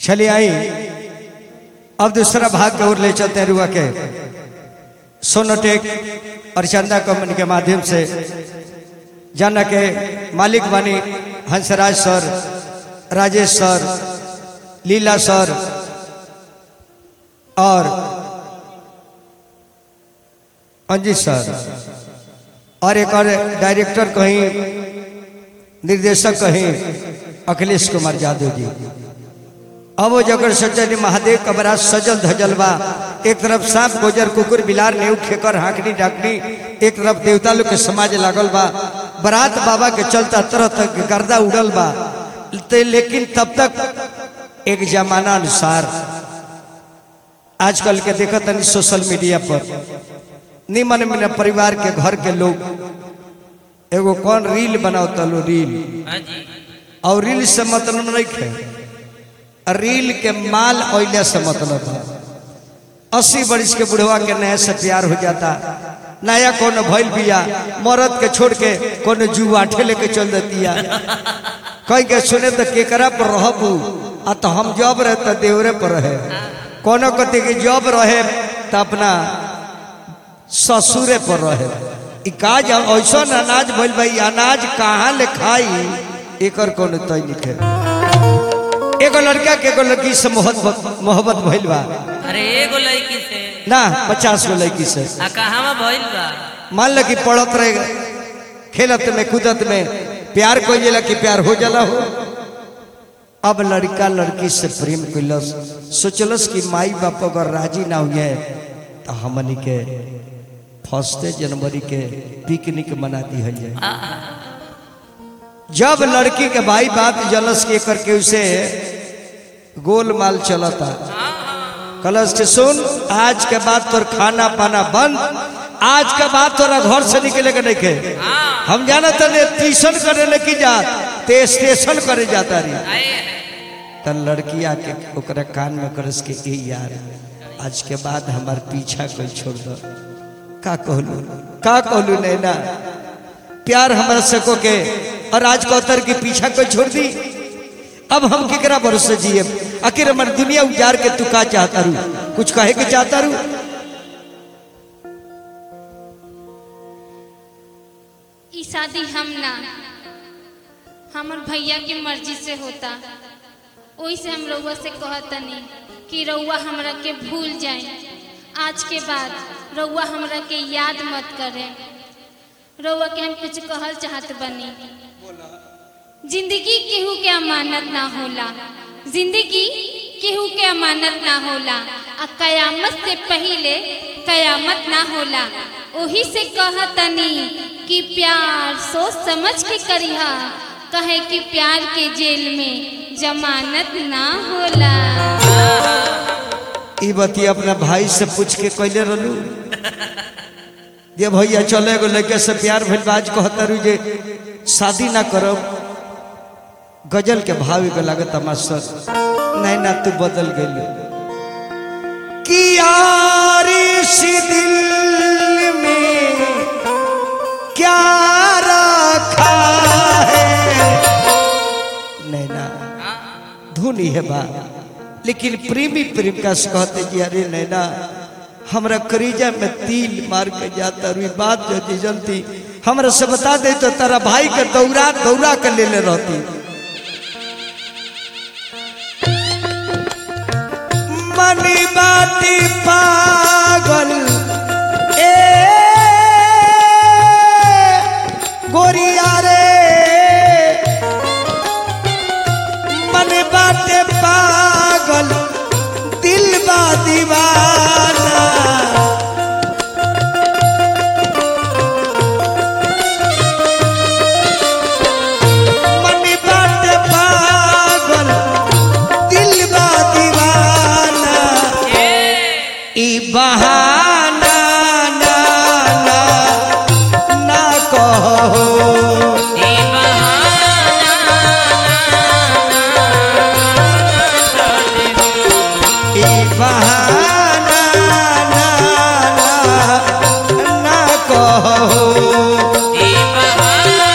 चलिए आई अब दूसरा भाग के ओर ले चलते हैं रुआ के सोनोटेक और चंदा कंपनी के माध्यम से जाना के मालिक बानी हंसराज सर राजेश सर लीला सर और अंजित सर और एक और डायरेक्टर कहीं निर्देशक कहीं अखिलेश कुमार यादव जी अब वो जगह सज्जन महादेव कबरा सजल धजल बा एक तरफ सांप गोजर कुकुर बिलार नेऊ खेकर हाकनी डाकनी एक तरफ देवता लोग के समाज लागल बा बरात बाबा के चलता तरह तक गर्दा उड़ल बा ते लेकिन तब तक एक जमाना अनुसार आजकल के देखत तनी सोशल मीडिया पर निमन मन परिवार के घर के लोग एगो कौन रील बनाओ तलो रील हाँ जी और रील से मतलब नहीं खे रील के माल ओइले से मतलब है अस्सी बरिस के बुढ़वा के नया से प्यार हो जाता नया कौन भइल बिया मरद के छोड़ के कौन जुआ ठेले के चल देतिया कहीं के सुने तो केकरा पर रहबू आ तो हम जब रहे तो देवरे पर रहे कोनो कति के जब रहे तो अपना ससुरे पर रहे ई काज ऐसा अनाज भइल भाई अनाज कहाँ ले खाई एकर कौन तय लिखे एगो लड़का के एगो लड़की से मोहब्बत मोहब्बत भइल बा अरे एगो लड़की से ना पचास गो लड़की से आ कहाँ भइल बा मान ल कि पढ़त रहे खेलत में कूदत में प्यार कोई जाला कि प्यार हो जाला हो अब लड़का लड़की से प्रेम कैलस सोचलस कि माई बाप अगर राजी ना हुए तो हमनी के फर्स्ट जनवरी के पिकनिक मना दी है आ, जब लड़की के भाई बाप जलस के करके उसे गोलमाल चलता कलश के सुन आज के बाद तोर खाना पाना बंद आज के बाद तोरा घर से निकले के नहीं के हम जाना तने ट्यूशन करे लेके जा ते स्टेशन करे जाता रही आए त लड़की आके ओकरा कान में करस के ए यार आज के बाद हमार पीछा कोई छोड़ दो का कहलू का कहलू नैना प्यार हमारा सको के और आज कौतर के पीछा कोई छोड़ दी अब हम केकरा भरोसे जिए आखिर हमार दुनिया उजार के तू का चाहता रू कुछ कहे के चाहता रू ई शादी हम ना हमर भैया के मर्जी से होता ओही से हम रउआ से कहतनी कि रउआ हमरा के भूल जाए आज के बाद रउआ हमरा के याद मत करे रउआ के हम कुछ कहल चाहत बनी जिंदगी केहू के अमानत ना होला जिंदगी केहू के अमानत ना होला आ कयामत से पहिले कयामत ना होला ओही से कहतनी कि प्यार सोच समझ के करिहा कहे कि प्यार के जेल में जमानत ना होला ई बती अपना भाई से पूछ के कैले रहलू जे भैया चले एगो लड़के से प्यार भइल बा, आज कहता रू जे शादी ना करब गजल के भाव एगो लागत मास्टर नहीं ना तू बदल गई कि यारी सी दिल में क्या रखा है नहीं ना धुन ही है बा लेकिन प्रेमी प्रेमिका से कहते कि अरे नैना हमरा करीजा में तिल मार के जाता रुई बात जो जलती हमरा से बता दे तो तारा भाई के दौरा दौरा के ले ले रहती मनी बाती पागल ए गोरिया रे मन बाटे पागल दिल बा दीवाना मन बाटे पागल दिल बा दीवाना ई बहाना ना ना ना कहो ई बहाना ई बहाना ना ना ना कहो ई बहाना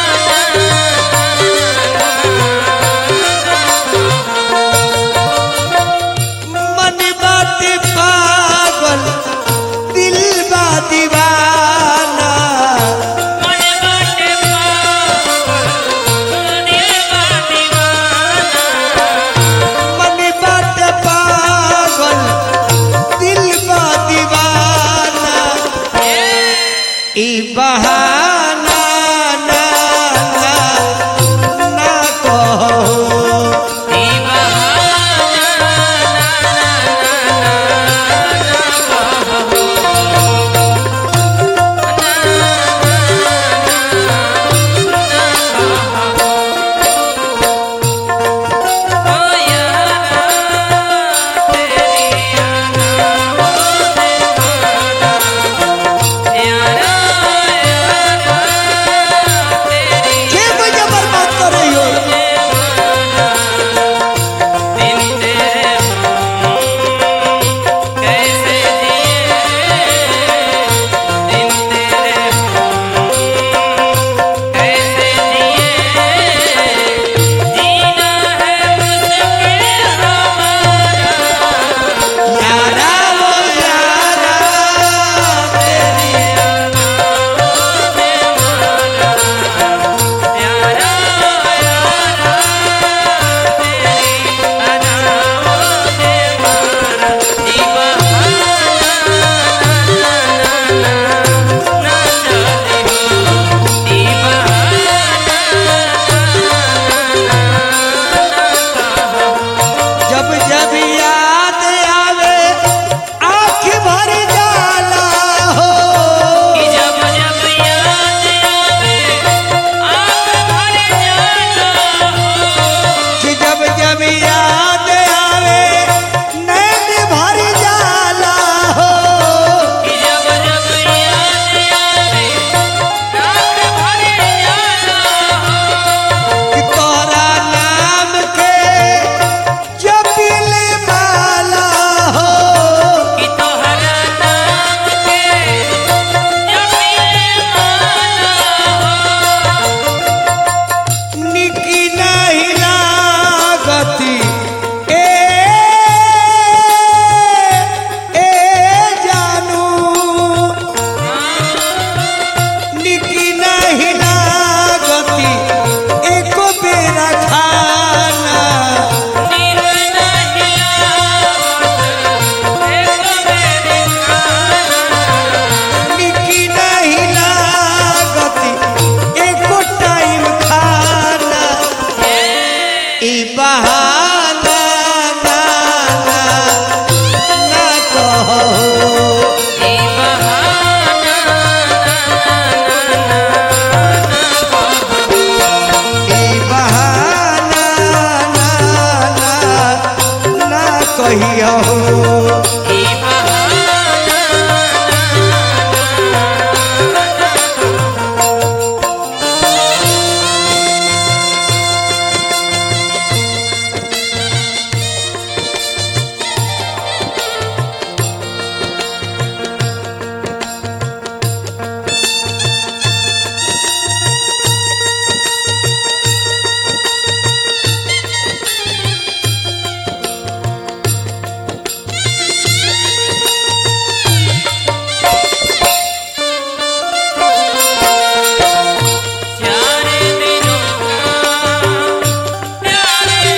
कहिया हो ई बहाना चारे दिनों का प्यारे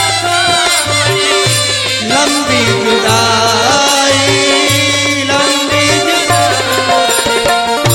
लंबी जुदाई लंबी जुदाई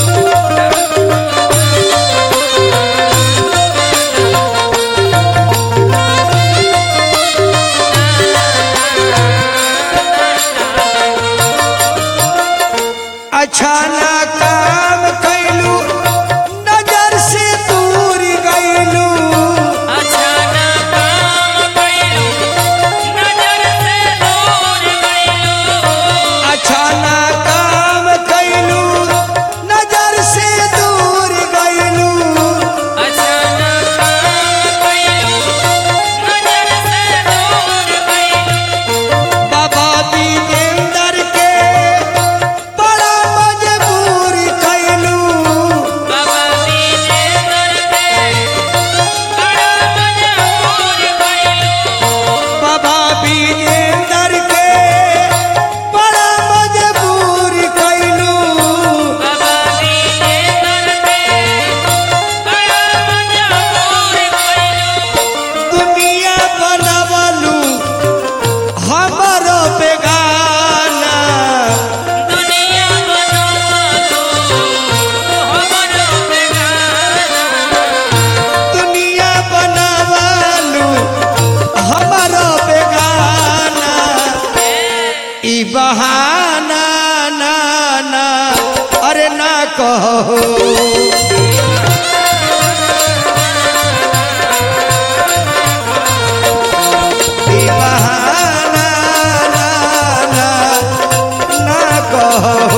अच्छा ना काम कैलू नजर से दूर गैलू अच्छा ना काम कइलू नजर से दूर गइलू अच्छा ना काम कैलू नजर से दूर गैलू अच्छा ना काम कइलू नजर से दूर गइलू बाबा विजेंदर के बड़ा मजबूर कैलू बाबा दीजे करके बड़ा मजबूर गइलू बाबा विजेंदर के बड़ा मजबूर कैलू बाबा दीजे करके बड़ा मजबूर गइलू दुनिया बनवलू हमरो बेगाना दुनिया बनवलो हमरो बेगाना दुनिया बनवलू हमरो बेगाना ई बहाना ना ना अरे ना कहो ई बहाना ना ना ना कहो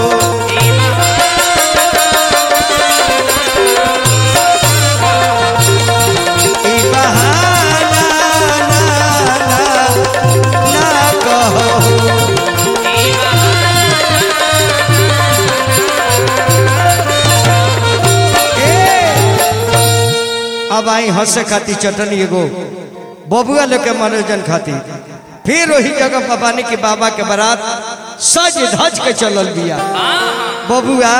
ई बहाना ना ना ना कहो ए, अब आई हंसे खाती चटनी एगो बबुआ लोग के मनोरंजन खाती फिर वही जगह बाबानी के बाबा के बारात सज धज के चलल बिया बबुआ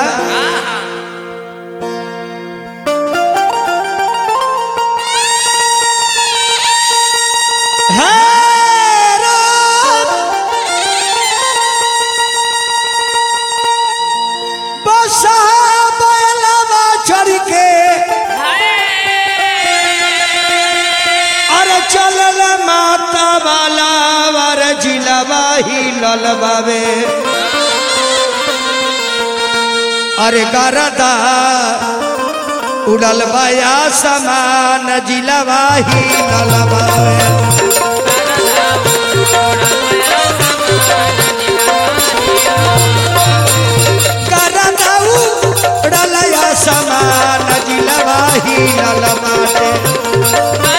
हे राम, बसा बैलवा चढ़ के अरे चलल माता वाला वर जिलवा ही ललबावे अरे गरदा उड़ल बया समान जिलवा ही ललबावे गरदा उड़ल या समान जिलवा ही ललबावे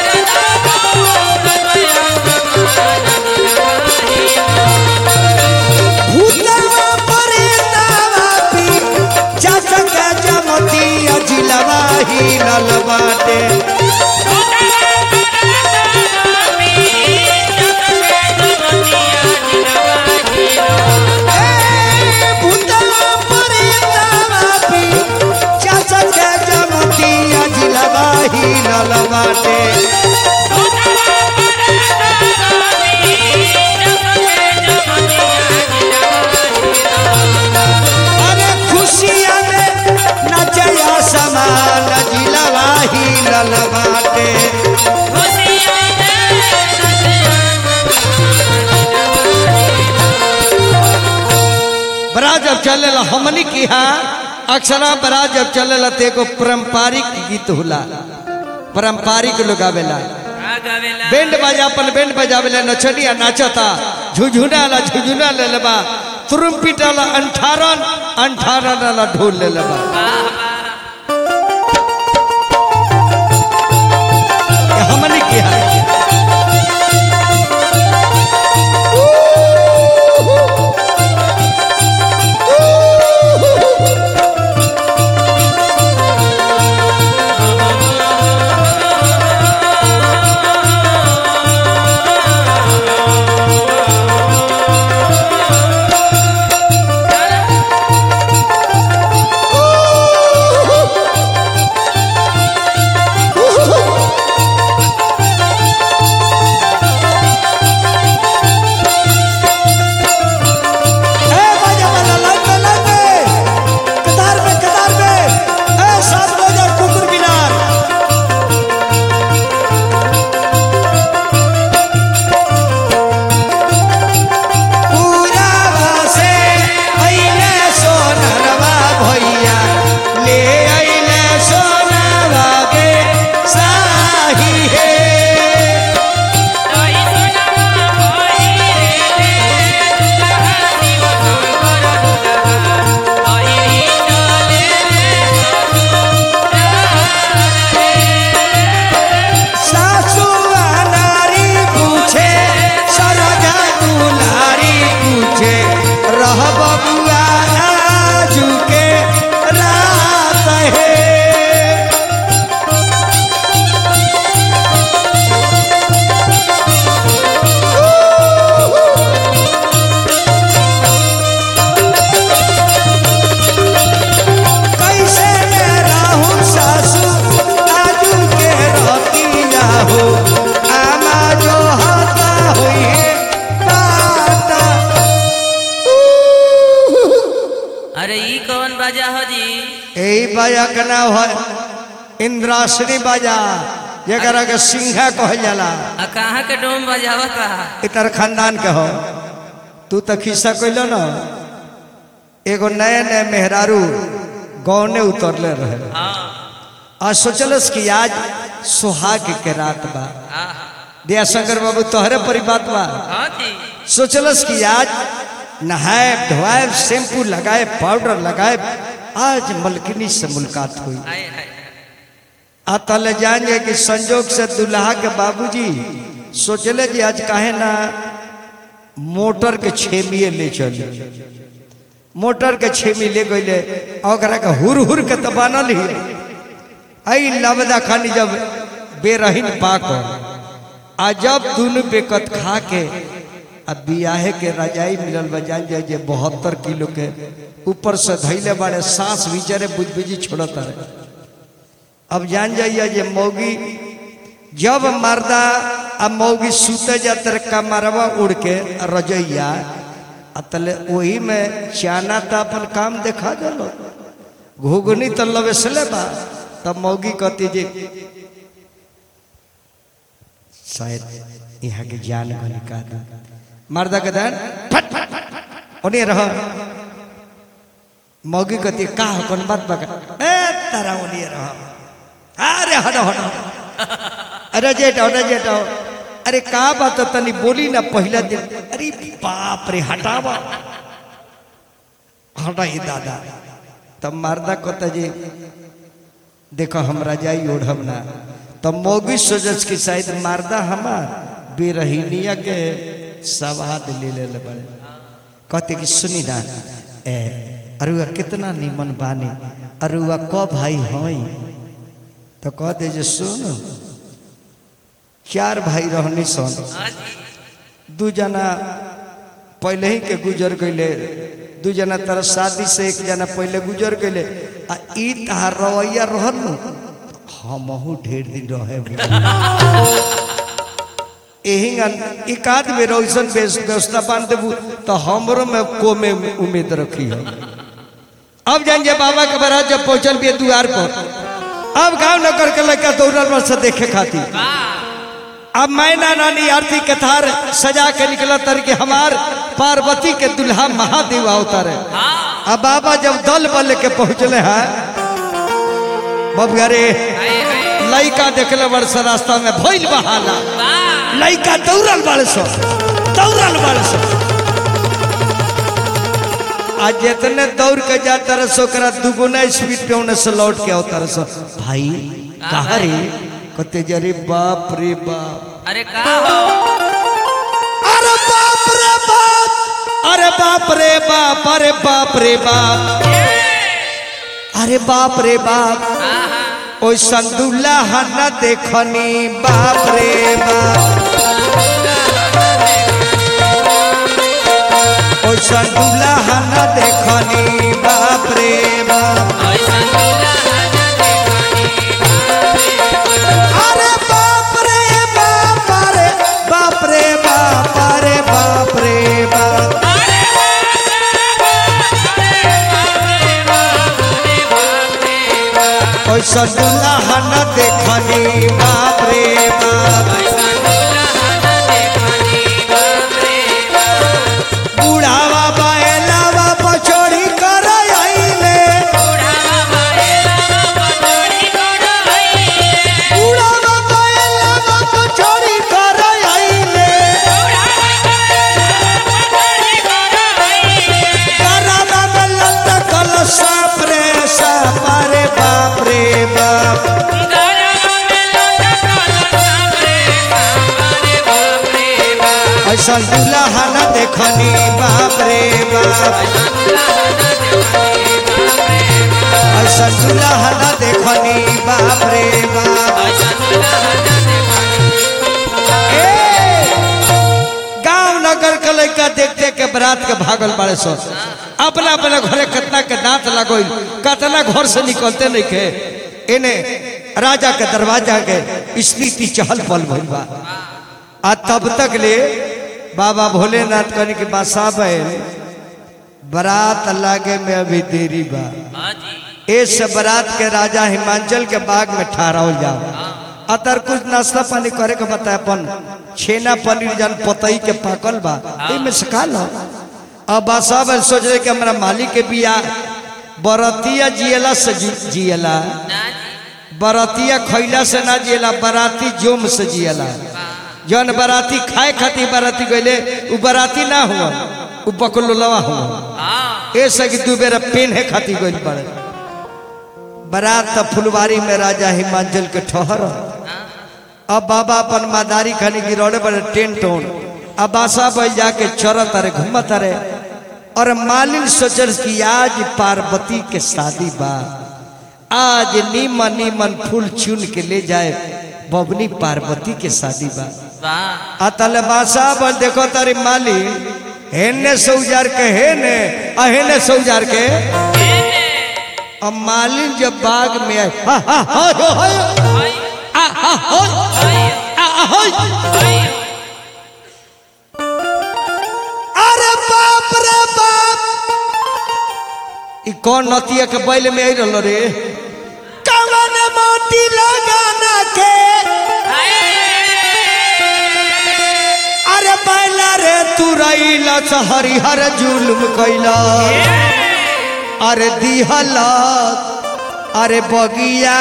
भूतवा परेतावा पी चचक जमती अजिलवा ही ललबाटे ए भूतवा परेतावा पी चचक जमती अजिलवा ही ललबाटे अरे खुशियां में नचया समान जिलवा ही ललबाटे बड़ा जब चलेला हमनी की यहाँ अक्सरा बड़ा जब चलेला तो एगो पारंपरिक गीत होला पारंपरिक लोग आवेला बैंड बजा अपन बैंड बजावेला नचनिया नाचता झुझुना वाला झुझुना ले लेबा तुरुम्पिट वाला अंठारन अंठारन वाला ढोल ले लेबा ये हमने की है ए बाजा वाला लाइन में लाइन में कतार में कतार में ए सात बजे कुकुर मिनार पूरा से अइले सोनरवा भैया ले अइले सोनरवा के साही है तोई सोनावा कोई रे दुल्हा शिव शंकर दुल्हा आई चले सासू नारी पूछे सरजा दुलारी पूछे रह बबुआ आजू के रात है कैसे मैं रहूं सासू आजू के रतिया हो आमा जो हता हुई है बाता अरे ई कौन बाजा हो जी यही बाजा का नाम है इंद्रासनी बाजा जरा के सिंहा कहल जाला आ कहाँ के डोम बजावता इतर खानदान के हो तू तो खिस्सा कहलो ना एगो नए नए मेहरारू गौने उतरले रहे हाँ आज सोचलस कि आज सुहाग के रात बा हाँ दिया शंकर बाबू तोहरे परी बात बा हाँ जी सोचलस कि आज नहाए धोआए शैम्पू लगाए पाउडर लगाए आज मलकिनी से मुलाकात हुई हाय हाय आ तले जान जाए कि संजोग से दुल्हा के बाबूजी सोचले जी आज काहे ना मोटर के छेमिए ले चले मोटर के छेमी ले गईले आ ओकरा के हुर हुर के तो बनल ही आई लबदा खानी जब बेरहीन पाक आ जब दुनु बेकत खा के आ बियाहे के रजाई मिलल बा जान जाए जे बहत्तर किलो के ऊपर से धैले बाड़े सांस विचारे बुझबुझी छोड़त रहे अब जान जाइए जे मौगी जब मर्दा आ मौगी सुते जाते कमरवा उड़ के रजैया आ तले वही में चाना तो अपन काम देखा दिलो घुगनी तो लवेसले बा तब मौगी कहती जे शायद यहाँ के जान को निकाल मर्दा के दान फट फट फट ओने रह मौगी कहती का हो कौन बात बका ए तारा ओने रह अरे हटो हटो अरे जेट अरे जेट अरे का बात है तनी बोली ना पहला दिन अरे बाप रे हटावा हटा ही दादा तब मर्दा कहता जी देखो हमरा जाई ओढ़ब ना तब मौगी सोचस कि शायद मर्दा हमार बेरहीनिया के सवाद ले ले ले बड़े कहते कि सुनी ना ए अरुआ कितना निमन बानी अरुआ क भाई हई तो कह दे जे सुन चार भाई रहनी सन हाँ जी दू जना पहले ही के गुजर गईले दू जना तरह शादी से एक जना पहले गुजर गईले आ ई तहार रवैया रहल नु हमहू ढेर दिन रहे एही एक आध बेर ऐसन बेस- व्यवस्था बांध देबू तो हमरो में को में उम्मीद रखी है अब जान जे बाबा के बारात जब पहुंचल भी द्वार पर अब गांव नगर के लड़का दौड़ल बस देखे खातिर अब मैना नानी आरती के थार सजा के निकला तर के हमार पार्वती के दुल्हा महादेव अवतार है अब बाबा जब दल बल के पहुंचले हैं बबुआ रे हाय हाय लइका देखले वर्ष रास्ता में भइल बहाला वाह लइका दौड़ल बड़ सो दौड़ल बड़ सन आ जितने दौड़ के जाता रह सो ओकरा दुगुना स्पीड पे उन्हें से लौट के आवता रह सो भाई कहा रे कहते जरे बाप रे बाप अरे का हो अरे बाप रे बाप अरे बाप रे बाप अरे बाप रे बाप अरे बाप रे बाप आहा, ओ संदुल्ला हना देखनी बाप रे बाप ओ संदुल्ला हना देखनी बाप रे बाप ऐसन दुल्हा न देखनी अरे बाप रे बाप अरे बाप रे बाप अरे बाप रे बाप ओ संदुल्ला हना देखनी बाप रे बाप ऐसन दुल्हा न देखनी बाप रे बाप। बुढ़ावा बाएलावा पछोड़ी कर आइले बुढ़ावा बाएलावा पटोरी कोड़ो हइये। बुढ़ावा बाएलावा पछोड़ी कर आइले करावा में लटकल सांप रे सांप रे बाप रे बाप ऐसा दुल्हा न देखनी बाप रे बाप ऐसा दुल्हा न देखनी बाप रे बाप ए गांव नगर के लड़का देख देख के बरात के भागल बाड़े सो अपना अपना घरे कितना के दांत लगोई कितना घर से निकलते नहीं के इने राजा के दरवाजा के स्थिति चहल पहल भइल बा आ तब तक ले बाबा भोलेनाथ कहने के बासा बैल बरात लागे में अभी देरी बा इस बरात के राजा हिमांचल के बाग में ठहराओ जाओ अतर कुछ नाश्ता पानी करे के बताए अपन छेना पनीर जन पतई के पाकल बा में से खा लो अब बासा बैल सोच रहे कि हमारा मालिक के बिया बरतिया जियला से जी, जियला बरातिया खैला से ना जियला बराती जोम से जियला जौन बराती खाए खातिर बराती गईले उ बराती ना हुआ उ बकलोलवा हुआ ऐसे कि दू बेरा पेन्हे खातिर गइल पड़े बारात त फुलवारी में राजा हिमांचल के ठहर अब बाबा अपन मादारी खानी गिरौले बड़े टेंट ओन अब बासा बैल जाके चरत अरे घूमत अरे और मालिन सोचल कि आज पार्वती के शादी बा आज नीमन नीमन फूल चुन के ले जाए बबनी पार्वती के शादी बा अतल बासा बल देखो तारी माली हेने सौजार के हेने आ हेने सौजार के अब मालिन जब बाग में आए हा, हा, हा, हो, हो, आ, आ, हो, आ, आ, हो। अरे बाप रे बाप ई कौन नतिया के बैल में आई रहलो रे कवन मोती लगाना के अरे बैला रे तू रईला हरिहर जुल्म कैला अरे दिहला अरे बगिया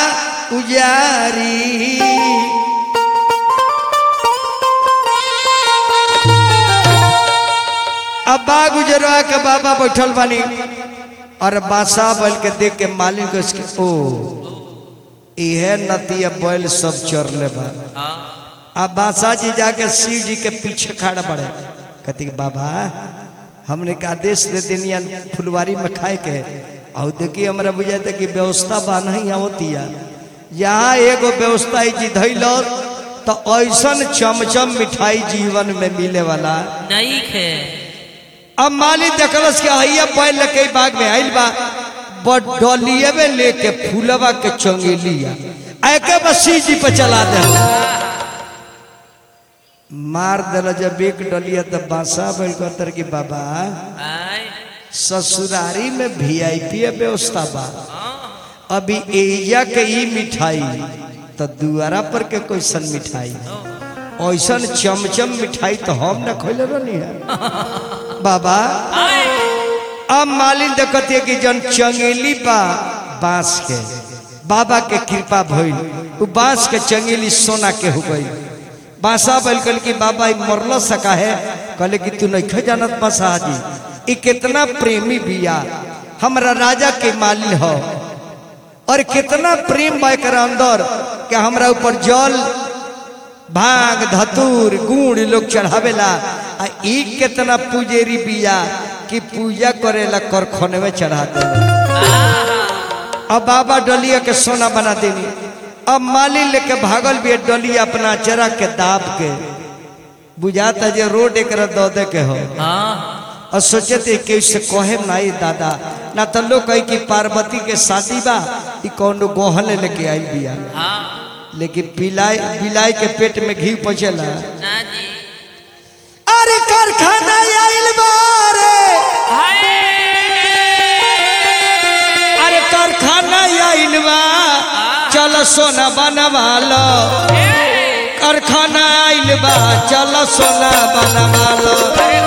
उजारी अब बाग उजरवा के बाबा बैठल बानी और बासा बैल के देख के मालिक को इसके ओ इहे नतिया बैल सब चर ले बा अब बासा जी जाके शिव जी के पीछे खड़ा पड़े कहती कि बाबा हमने का आदेश दे देनिया फुलवारी में खाए के और देखिए हमरा बुझाते कि व्यवस्था बा नहीं होतिया यहाँ एगो व्यवस्था है जी धैल तो ऐसन चमचम मिठाई जीवन में मिले वाला नहीं खे अब माली देखलस के हइया बैल लेके बाग में आइल बा डलिए में लेके फूलवा के चंगेलिया एके बसी जी पे चला दे मार दिल जब एक डलिया तो बासा बैल कहतर कि बाबा आय ससुरारी में वीआईपी व्यवस्था बा अभी एजा के ई मिठाई तो दुआरा पर के कैसन मिठाई ऐसन चमचम मिठाई तो हम न खोले रहनी है बाबा अब मालिन देखती कि जन चंगेली बा बांस के बाबा के कृपा भइल उ बांस के चंगेली सोना के हो गई बासा बैल कल की बाबा ई मरल सका है कहले कि तू नहीं जानत बासा जी ई कितना प्रेमी बिया हमरा राजा के मालिन हो और कितना प्रेम बा एकरा अंदर कि हमरा ऊपर जल भांग धतूर गुड़ लोग चढ़ावेला आ ई कितना पुजेरी बिया कि पूजा करेला करखने में चढ़ा देला अब बाबा डलिया के सोना बना देनी अब माली लेके भागल भी है डलिया अपना चरा के दाब के बुझाता जे रोड एक दो दे के हो हाँ और सोचे थे कि उससे कहे नहीं दादा ना तो लोग कही कि पार्वती के शादी बा ई कौन गोहल लेके आई बिया हाँ लेकिन बिलाई बिलाई के पेट में घी पचेला ना जी अरे कारखाना आइल बारे हाय अरे कारखाना आइल बा चल सोना बनवा लो कारखाना आइल बा चल सोना बनवा लो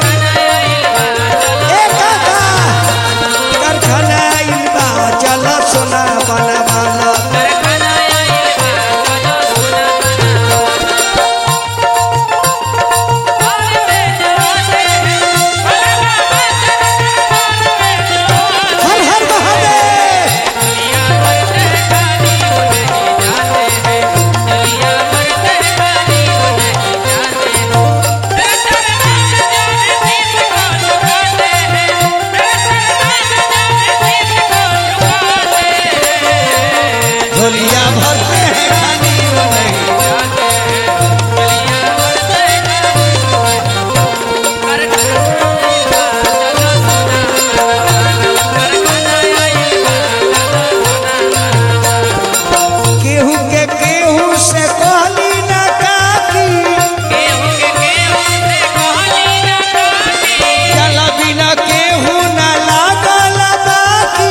ए काका कारखाना आइल बा चल सोना बनवा लो हर हर महादेव झोलिया भरते हैं खाली वो नहीं केहू के केहू से कहली ना काकी चल बिना केहू ना लागल बाकी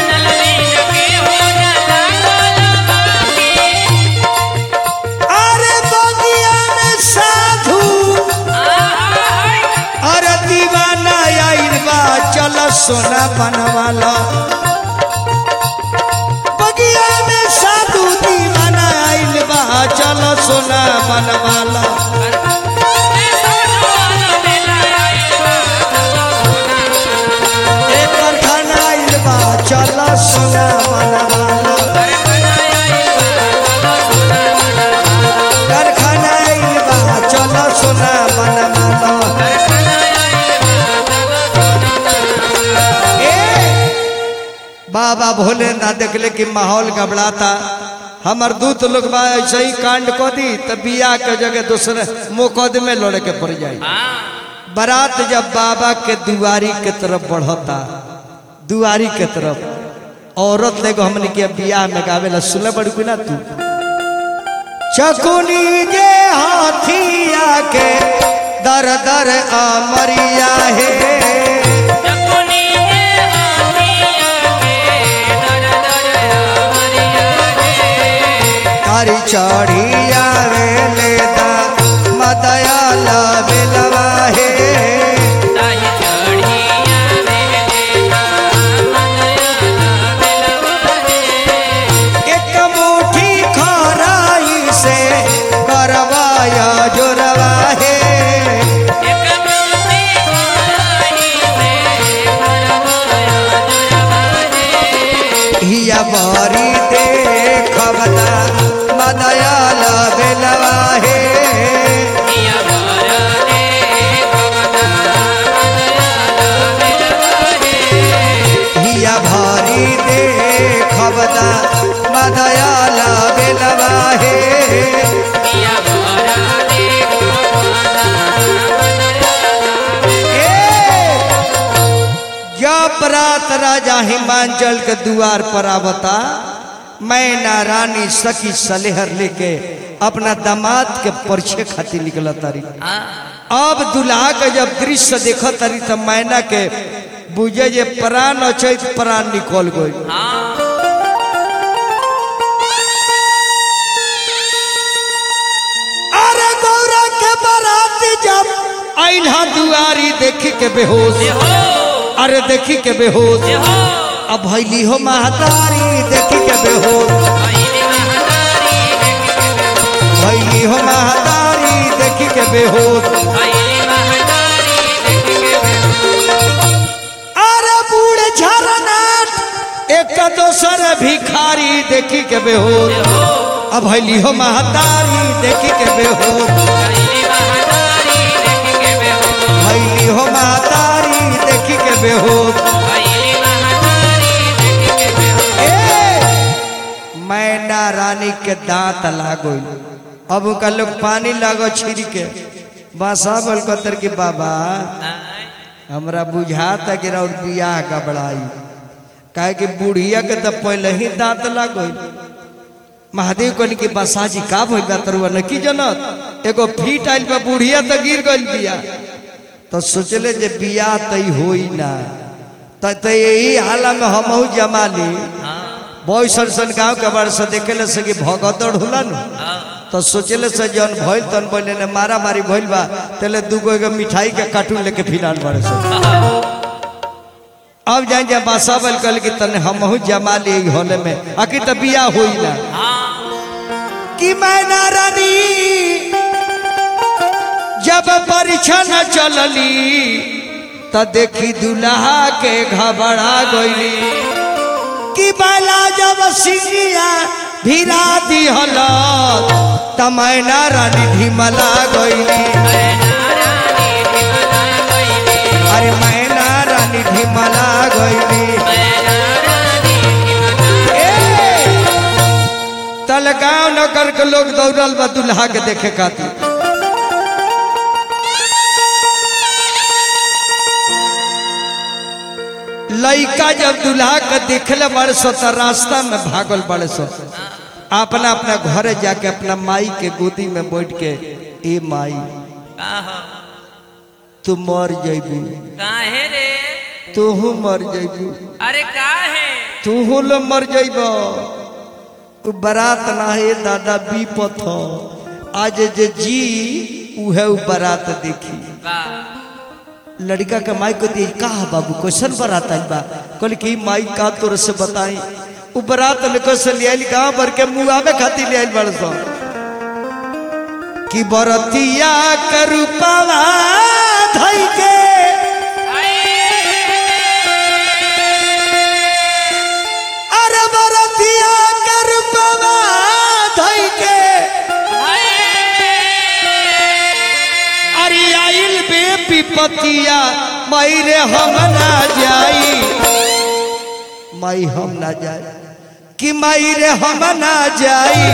अरे बगिया में साधु अरे दीवाना आइल बा चल सोना बनवाला बगिया में साधु दीवाना आइल बा चल सोना बनवाला एक कारखाना आइल बा चल सोना बनवाला कारखाना आइल बा चल सोना बनवाला ए बाबा भोले ना देखले कि माहौल गबड़ाता हमर दूत लोग बा ऐसे ही कांड को दी तो बिया के जगह दूसरे मुकदमे लड़े के पड़ जाई बारात जब बाबा के दुआरी के तरफ बढ़ता दुआरी के तरफ औरत लेगो हमने के बियाह में गावेला सुने बड़ू ना तू चकुनी जे हाथिया के दर दर अमरिया है कारी चढ़िया रे लेदा मदयाला बेलवा है एक मुट्ठी खराई से करवाया जोरवा है हिया बारी देखबता मदयाला बेलवा है हिया भारी देखबता मदयाला बेलवा है जब रात राजा हिमांचल के द्वार पर आवता मैना रानी सखी सलेहर लेके अपना दामाद के परिचय खातिर निकल तारी अब दुल्हा के जब दृश्य देख तारी तो मैना के बुझे जे प्राण अचैत प्राण निकल गई अरे गौरा के बारात जब आइला दुआरी देखी के बेहोश अरे देखी के बेहोश अब भैली हो महतारी देखी के बेहोश भैली हो महतारी के बेहोश भैली महतारी देख के बेहोश अरे बूढ़ झरनाट एक दोसर भिखारी देखी के बेहोश अब भैली हो महतारी देखी के बेहोश भैली महतारी देख के बेहोश भैली हो महतारी देखी के बेहोश भैली महतारी देख के बेहोश ए मैना रानी के दांत लागो अब उनका लोग पानी लागो छिड़ के बासा बोल कतर के बाबा आय हमरा बुझाता कि और बियाह गबड़ाई काहे कि बुढ़िया के तो पहले ही दांत लागो महादेव कहनी कि बसाजी का भइल बा तरुआ न की जनत एगो फीट आइल बा बुढ़िया तो गिर गइल बिया तो सोचले जे बियाह तई होई ना त त यही हाला में हमहू जमा ली हाँ बॉय सन सन गाँव के बारे से देखे से कि भगदड़ होला न हाँ तो सोचले से जौन भइल तन बोले ने मारा मारी भइल बा तेले दूगो एगो मिठाई के कार्टून लेके फिनाल बारे से अब जाए जा बासा बल कल कि तने हमहू जमा ली होले में आखिर त बियाह होई ना हाँ कि मैना रानी जब परीक्षा न चलली त देखी दुल्हा के घबरा गईली कि बैला जब सिंगिया भिरा दिहल त मैना रानी ढिमला गईली रानी ढिमला गईली अरे मैना रानी ढिमला गईली रानी ढिमला ए! तल गाँव नगर के लोग दौड़ल बा दुल्हा के देखे खातिर लइका जब दुल्हा के देखले बड़े सो तो रास्ता में भागल बड़े सो अपना अपना घरे जाके अपना माई के गोदी में बैठ के ए माई काहो तू मर जैबू काहे रे तूहू मर जैबू अरे काहे तूहू लो मर जैब तू बारात ना है दादा बीपत हो आज जे जी उहे उ बारात देखी का लड़का के माई को दी का बाबू क्वेश्चन बारात आई बा कहल कि माई का तोर से बताई उ बारात लेकर से ले आइल गाँव भर के मुआवे खातिर ले आइल बड़ सो कि बरतिया के रूपवा धई के अरे बरतिया के रूपवा धई के अरे आइल बे विपतिया माई रे हम ना जाई माई हम ना जाई कि माई रे हम ना जाई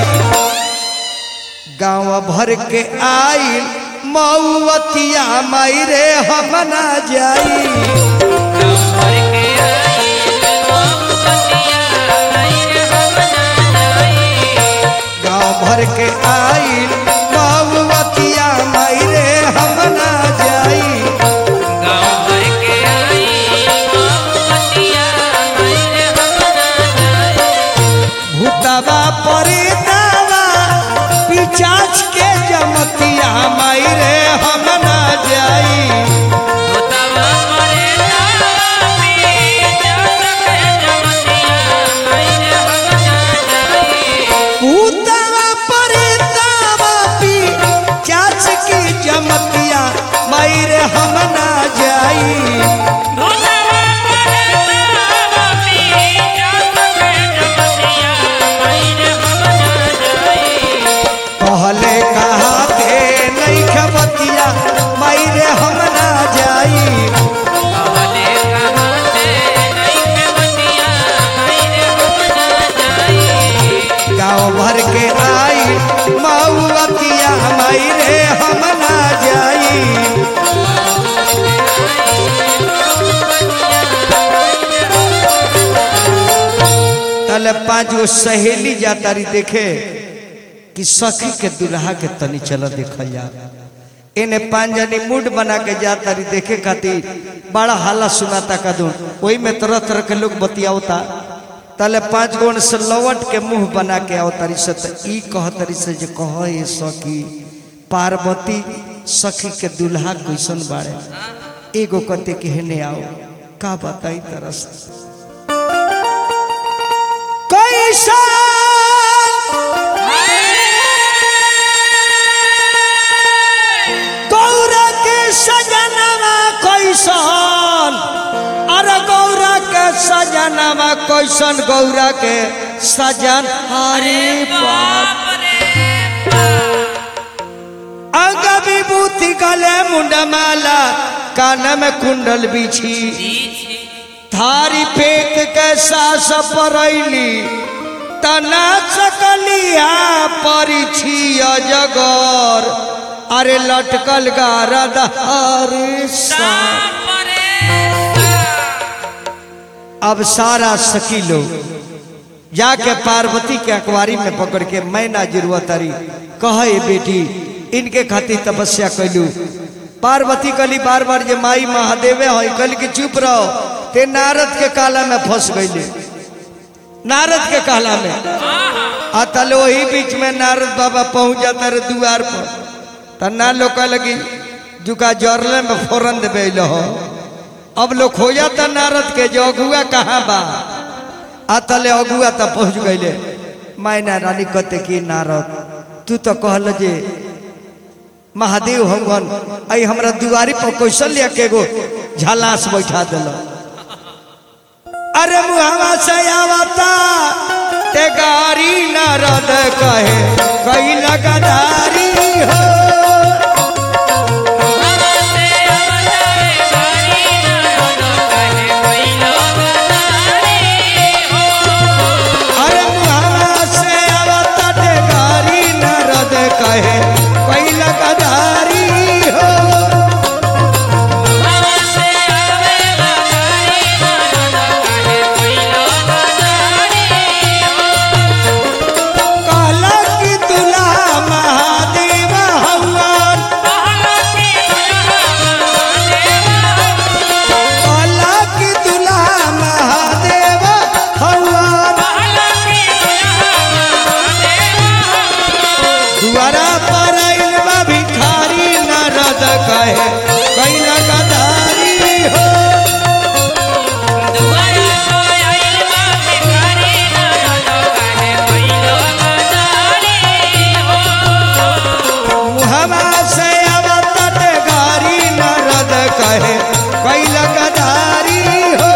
गांव भर के आइल मऊवतिया माई रे हम ना जाई भर के आई मोमबत्तियाँ आई रे हम ना जाई गांव भर के आइल मऊवतिया माई रे हम ना जाई गाँव भर के आई मोमबत्तियाँ आई रे हम ना जाई भूतवा परे दावा पिचाच के जमतिया माई रे हम ना जाई भूतवा मरे तापी जग के जमतियाँ आई रे हम ना जाई भूतवा परे दावा पिचाच के जमतिया माई रे हम ना जाई भूतवा मरे तापी जग के जमतियाँ आई रे हम ना जाई कहले कहा के नहीं खबतिया माई रे हम ना जाई कहले कहाँ से नहीं के बतिया आई रे हम ना जाई गाँव भर के आई मऊवतिया माई रे हम ना जाई तले पांच गो सहेली जाता रही देखे कि सखी के दुल्हा के तनी चल देखल जा इन्हें पांच जनी मूड बना के जाता रही देखे खातिर बड़ा हाला सुनाता कदू वही में तरह तरह के लोग बतियावता तले पांच गो से लवट के मुंह बना के आवतारी से त ई कहतरी से जे कह ये सखी पार्वती सखी के दुल्हा कैसन बाड़े एगो कते के हेने आओ का बताई तरस कैसन सजनावा कैसन गौरा के सजन अरे बाप बाप रे बाप अंग विभूति गले मुंडमाला कान में कुंडल बिछी पीछे थारी फेंक के सास परैली तना सकलिया परिछी अजगर अरे लटकल गारद अरे सा बाप रे बाप अब सारा सखी लोग जाके पार्वती के अखबारी में पकड़ के मैना जिरुआ तारी कहे बेटी इनके खातिर तपस्या कैलू पार्वती कली बार बार जे माई महादेवे है कल की चुप रहो ते नारद के काला में फंस गईले नारद के काला में आ तले वही बीच में नारद बाबा पहुंच जाता रे द्वार पर त ना लोग लगी जुका जरले में फोरन देवे हो अब लोग हो जाता नारद के जो अगुआ कहाँ बा आ तले अगुआ तब पहुंच गईले मायना रानी कहते कि नारद तू तो कहल जे महादेव भगवान आई हमरा दुआरी पर कौशल्या के गो झालास बैठा दिल अरे मुहावा से आवता ते गारी नारद कहे कई लगादारी हो हमसे अवतारे गारी नारद कहे कोई लोग तारे हो अरे मुहावा से आवता ते गारी नारद कहे कई लगादारी हो हमसे आवेगा गारी नारद कहे कोई लोग तारे हो कहला कि दुल्हा महादेव हवन कहला कि कहला कि दुल्हा महादेव हवन दुआरा पर आइल बा भिखारी नारद कहे कैला गदारी हो मुहमा से अवतट गारी नारद कहे कैला गदारी हो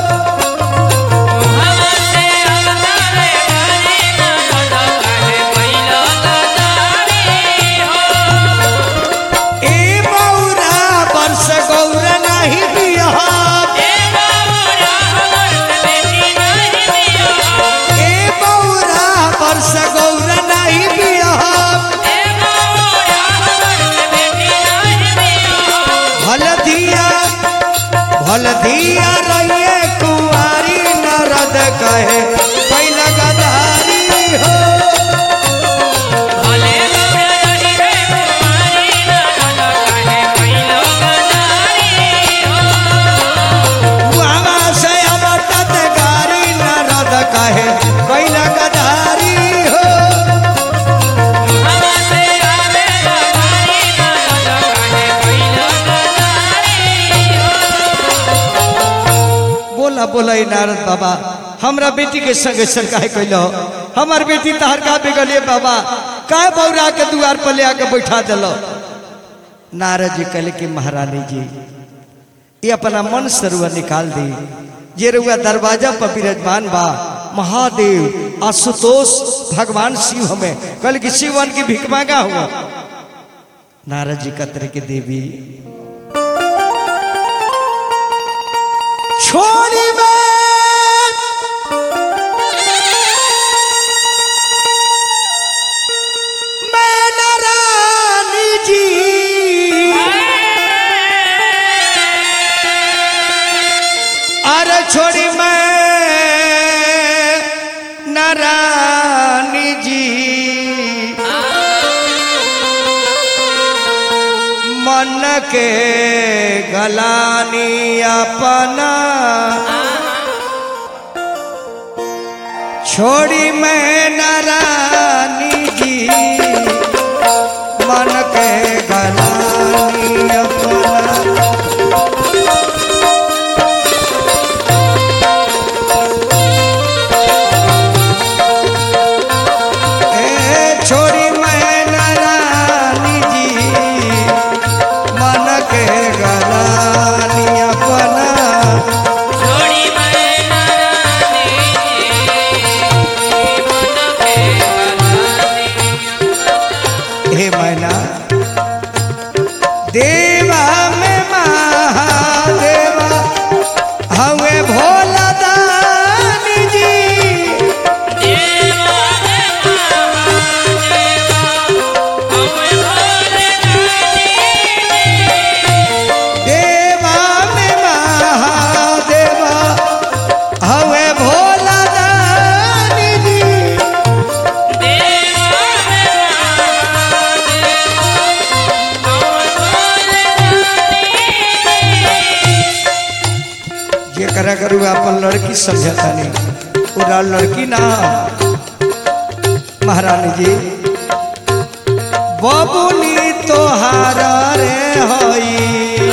ए मौरा वर्ष गौर नहीं बिहार ए मौरा वर्ष गौर नहीं बिहार भलधिया भलधिया रहिए कुंवारी नारद कहे कैला गदारी हो मुहावा से अवतट गारी नारद कहे कैला गदारी हो बोला बोला ई नारद बाबा हमरा बेटी के संगे सरकार कैलो हमार बेटी तहर का बिगलिए बाबा का बौरा के दुआर पर ले आके बैठा दिलो नारद जी कहले कि महारानी जी ये अपना मन से रुआ निकाल दी जे रुआ दरवाजा पर विराजमान बा महादेव आशुतोष भगवान शिव हमें कल कि शिवन की भिख मांगा हुआ नारद जी कतर के देवी छोड़ी में मैं नारायणी जी अरे छोड़ी मैं नारायणी जी मन के गलानी अपना छोड़ी मैं नारायणी जी मन के गलानी अपना ए छोड़ी मैं नारायणी जी मन के गलानी अपना छोड़ी मैं जकरा करू अपन लड़की समझता नहीं पूरा लड़की ना महारानी जी बबुनी तोहार रे हई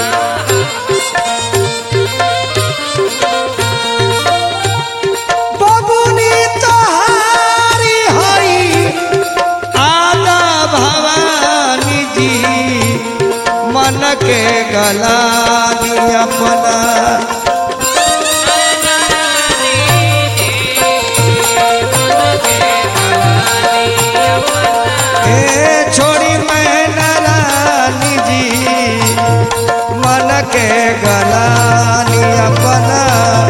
बबुनी तोहारी हई आदा भवानी जी मन के गलानी अपना ए छोड़ी मैं नारानी जी मन के गलानी अपना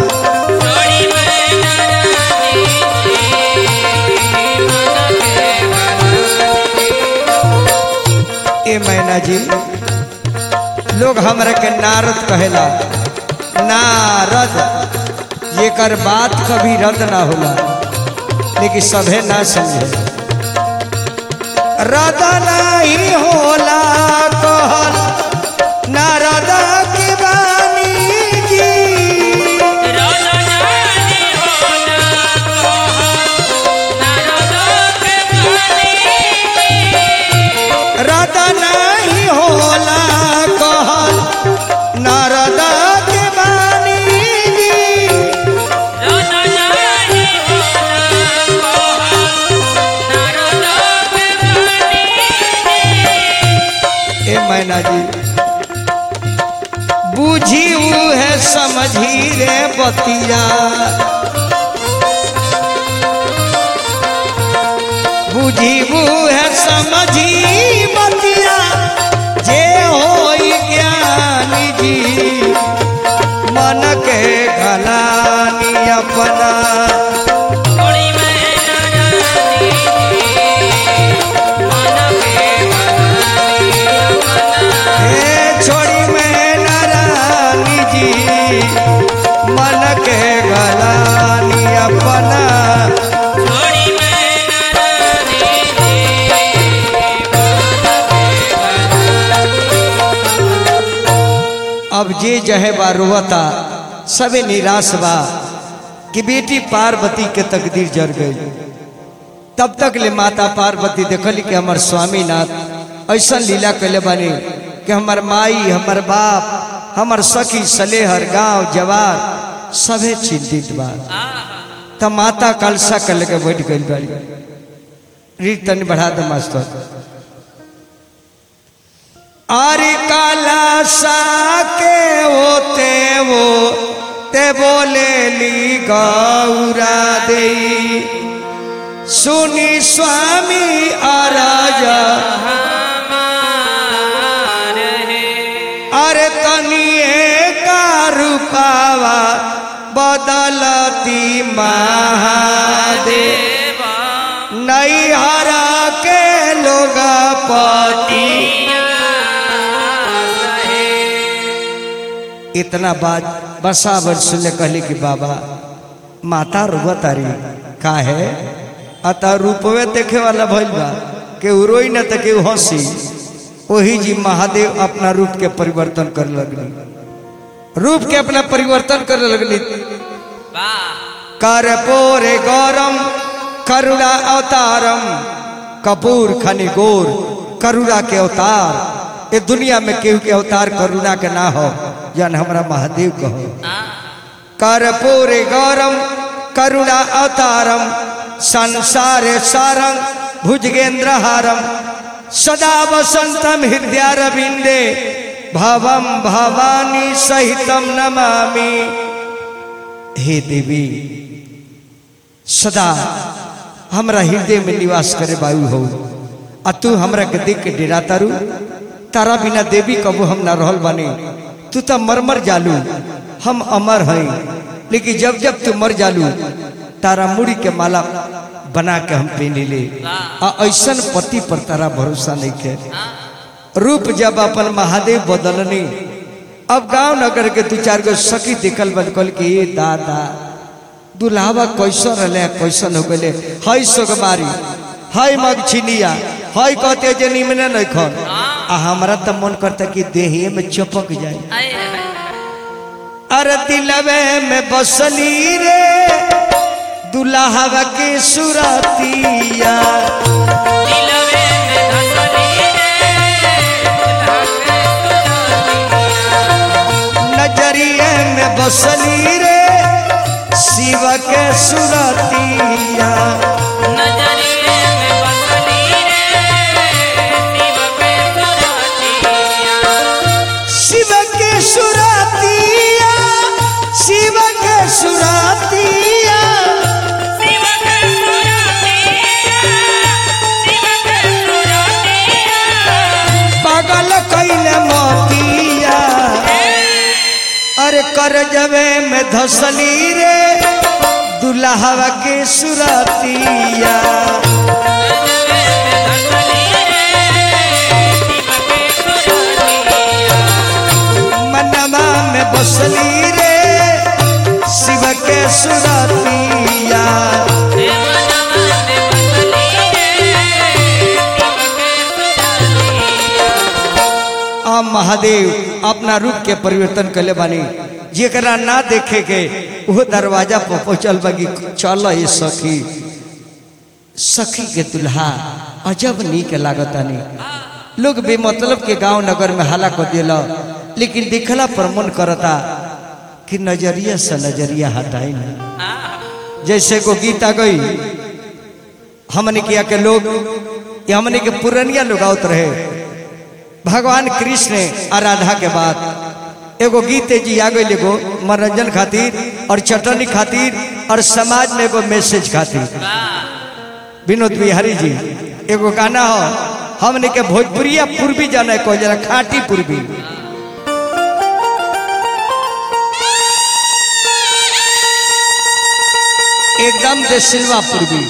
ए मैना जी लोग हमरा के नारद कहेला नारद जेकर बात कभी रद्द ना होला लेकिन सभे ना समझे रद्द नहीं होला कहल नारद की बानी जी रद नहीं होला कहल नारद के बानी जी ए मैना जी बूझी ऊ है समझी रे बतिया बूझी ऊ है समझी बतिया जे होई ज्ञानी जी मन के गलानी अपना ए छोड़ी मैं नारानी जी मन के गलानी अपना अब जे जहे बा रोवता सबे निराश बा कि बेटी पार्वती के तकदीर जर गई तब तक ले माता पार्वती देखली कि हमर स्वामीनाथ ऐसा लीला कैले बानी कि हमर माई हमर बाप हमर सखी सलेहर गांव जवार सभे चिंतित बा तब माता कलसा कर के बैठ गई बाड़ी रीत तनी बढ़ा दे मास्टर अरे काला सा के होते वो ते बोले ली गौरा दे सुनी स्वामी अराजा अरे तनिए का रूपावा बदलती महादे नहीं हरा के लोग पति इतना बात बसावर सुनले कहले कि बाबा माता रुआ तारी का है अतः रूपवे देखे वाला भइल बा के रोई न त के हंसी वही जी महादेव अपना रूप के परिवर्तन कर लगली रूप के अपना परिवर्तन कर लगली कर पोरे गौरम करुणा अवतारम कपूर खनि गोर करुणा के अवतार ये दुनिया में केहू के अवतार करुणा के ना हो जन हमरा महादेव कहो कर्पूरे गौरम करुणा अवतारम संसार सारंग भुजगेंद्र हारम सदा वसंतम हृदयारविंदे भवम भवानी सहितम नमामि हे देवी सदा हमरा हृदय में निवास करे वायु हो आ तू हमरा के देख के डेरा तारू तारा बिना देवी कबू हम ना रहल बानी तू तो मर मर जालू हम अमर हई लेकिन जब जब तू मर जालू तारा मुड़ी के माला बना के हम पहने ले आ ऐसन पति पर तारा भरोसा नहीं के रूप जब अपन महादेव बदलनी अब गांव नगर के दू चार गो सखी दिखल बन कल के ए दादा दुल्हावा कैसन रहले कैसन हो गए हई सोगमारी हई मगछिनिया हई कहते जे निमने नहीं खन आ हमरा तो मन करता कि देहिए में चपक जाए अरे दिलवे में बसली रे दुल्हा के सुरतिया दिलवे में धसली रे दुल्हा के सुरतिया नजरिए में बसली रे शिव के सुरतिया नजरिए में बसली रे शिव के सुरतिया शिव के सुरतिया शिव के सुरतिया शिव के सुरतिया शिव के सुरतिया पागल कैले मोतिया अरे कर जवे में धसली रे दुल्हा के सुरतिया नजरिए में धसली रे शिव के सुरतिया मनवा में बसली रे शिव के सुरतिया हे मनवा में बसली रे शिव के सुरतिया आ महादेव अपना रूप के परिवर्तन कले बानी जेकरा ना देखे के वो दरवाजा पर पहुंचल बागी चल ये सखी सखी के दुल्हा अजब नीक लागतानी लोग बेमतलब के गांव नगर में हाला कर दिला लेकिन दिखला पर मन करता कि नजरिया से नजरिया हटाई नहीं जैसे को गीत आ गई हमने किया के लोग ये हमने के पुरनिया लोग आवत रहे भगवान कृष्ण और राधा के बाद एगो गीत जी आ गई एगो मनोरंजन खातिर और चटनी खातिर और समाज में एगो मैसेज खातिर विनोद बिहारी जी एगो गाना हो हमने के भोजपुरिया पूर्वी जाना को जरा खाटी पूर्वी एकदम दे सिल्वा पूर्वी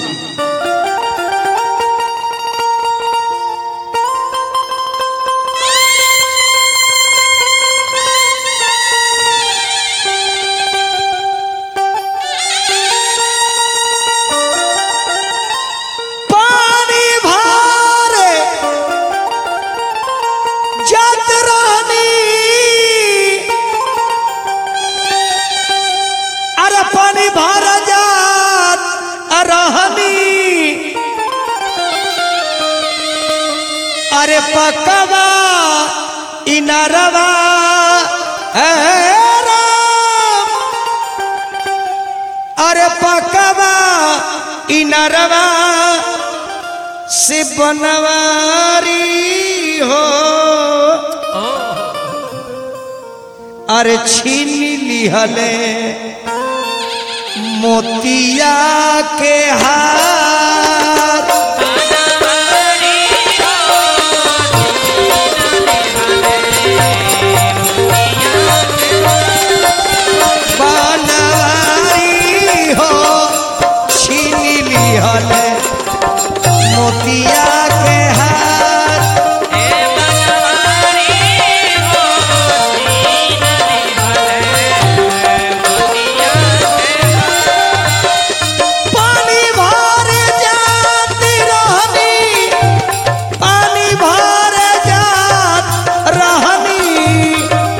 पानी भारे जात रानी अरे पानी भारा जात रहनी अरे पकवा इनरवा ए राम अरे पकवा इनरवा से बनवारी हो अरे छीन लिहले मोतिया के हार बनवारी हो छीन लिहले मोतिया के हार पानी भर जाती रहनी पानी भर जात रहनी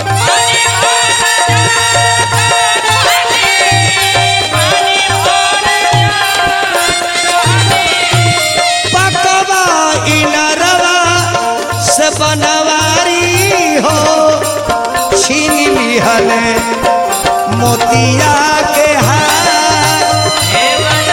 पकवा इनरवा से बनवारी हो छीन लिहले मोतिया के हार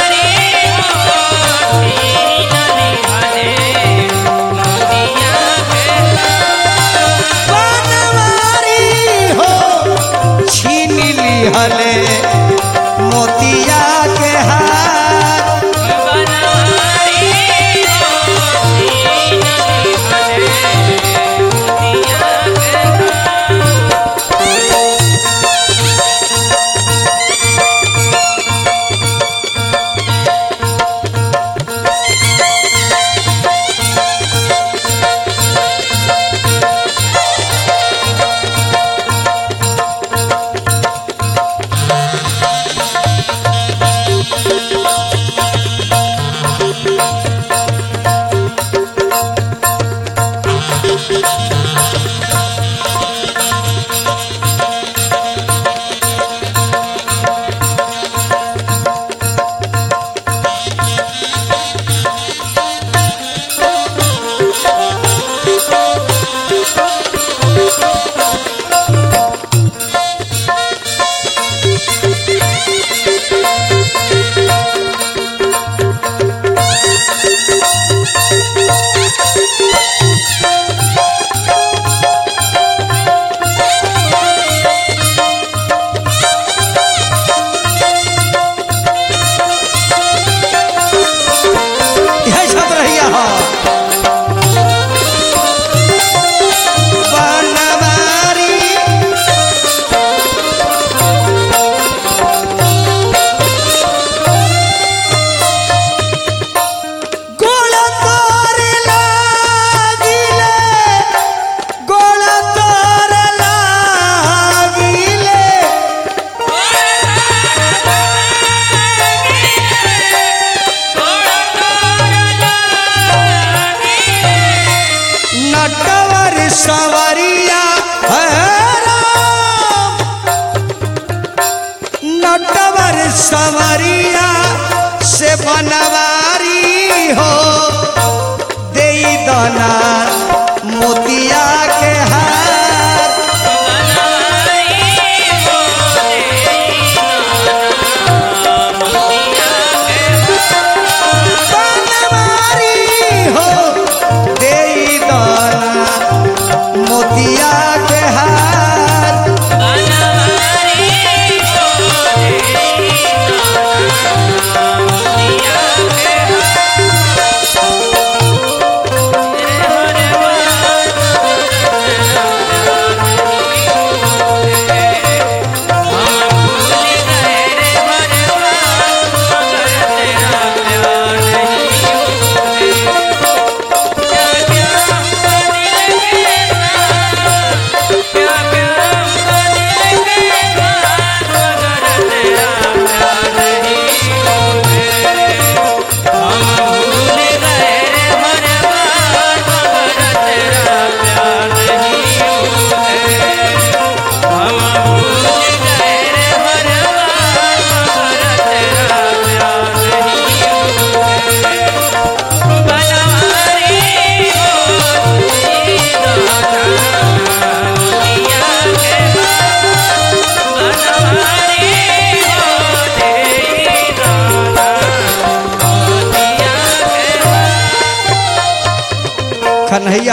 बनवारी हो छीन लिहले मोतिया के हार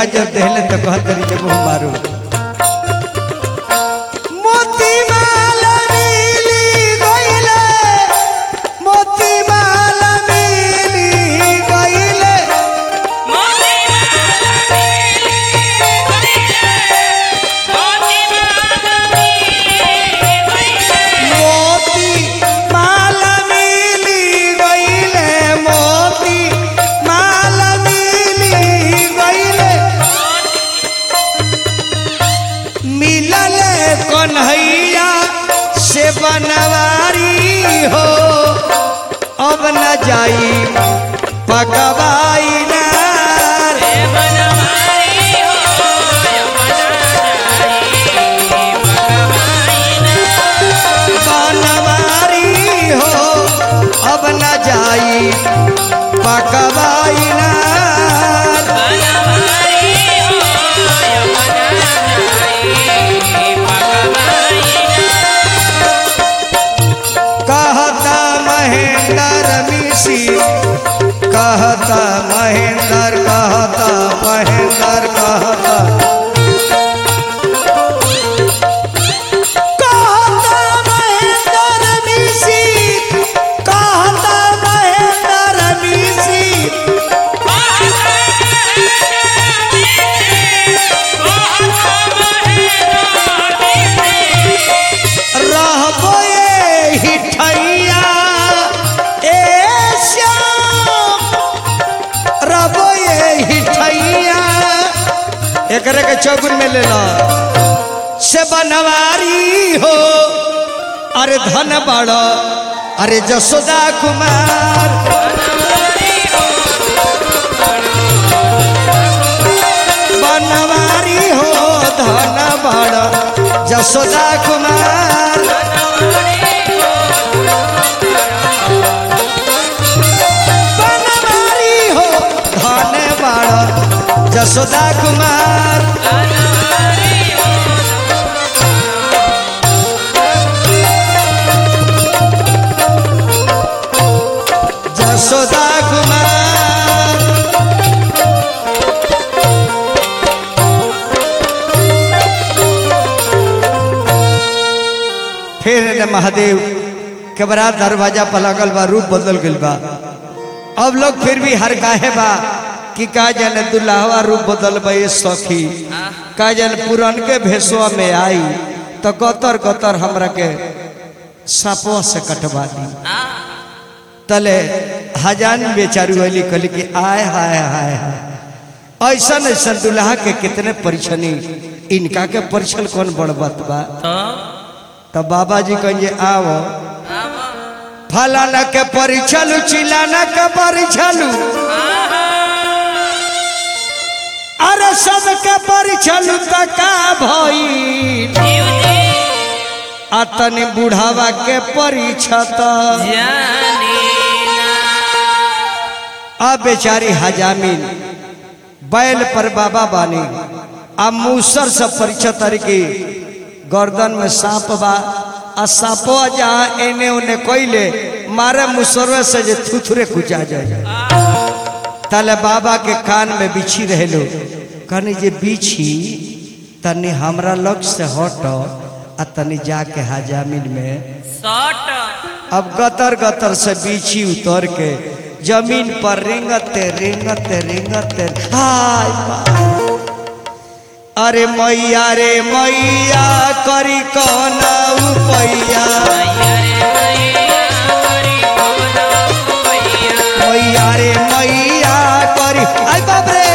भैया जब देहले तो कहत रही जब हम मारू मोती माला मिली गइले मोती माला मिली गइले मोती माला मिली गइले मोती माला मिली गइले मिलल कन्हैया से बनवारी हो अब न जाई पकवाई ना बनवारी हो अब न जाई पकवाई ना कहता महेंद्र मिशी कहता महेंद्र कहता महेंद्र कहता कहता महेंद्र मिशी कहता महेंद्र मिशी रहबो ए हिठैया ए श्याम रहबो ए हिठैया एकरे के चौगुन में ले लो से बनवारी हो अरे धन बड़ो अरे जसोदा कुमार बनवारी हो धन बड़ो जसोदा कुमार बनवारी हो धन बड़ो जसोदा कुमार जसोदा कुमार फिर ने महादेव के बड़ा दरवाजा पर लगल बा रूप बदल गइल बा अब लोग फिर भी हर काहे बा कि का जाने दुल्हवा रूप बदल बा ये सखी का जाने पुरान के भेसवा में आई तो गतर गतर हमरा के सापवा से कटवा दी तले हजान बेचारू वाली कहली कि आय हाय हाय हाय ऐसा ऐसा दुल्हा के कितने परिछनी इनका के परिछल कौन बड़ बात बा तो बाबा जी कहिए आओ फलाना के परिछलू चिलाना के परिछलू अरे सब के परिछलू तो का भई अतनी बुढ़ावा के परिछत अब बेचारी हजामिन बैल पर बाबा बानी आ मूसर से परिचय तरीके गर्दन में सांप बा आ सांपो जहाँ एने ओने कोइले मारे मुसरवे से जे थुथुरे कुचा जाए तले बाबा के कान में बिछी रहेलो कहनी जे बिछी तनी हमरा लक्ष्य से हट आ तनी जाके हजामिन में अब गतर गतर से बीछी उतर के जमीन पर रेंगते रेंगते रेंगते हाय बा। अरे मैया रे मैया करी कौन उपैया मैया रे मैया करी आई बाप रे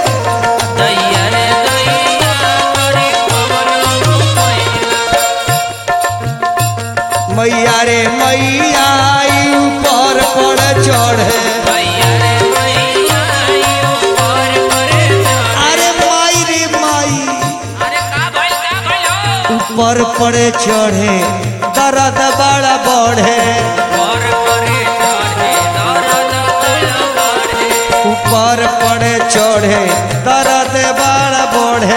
मैया रे मैया आई ऊपर पर चढ़े अरे माई रे माई ऊपर पड़े चढ़े दर्द बड़ा बढ़े ऊपर पड़े चढ़े दर्द बड़ा बढ़े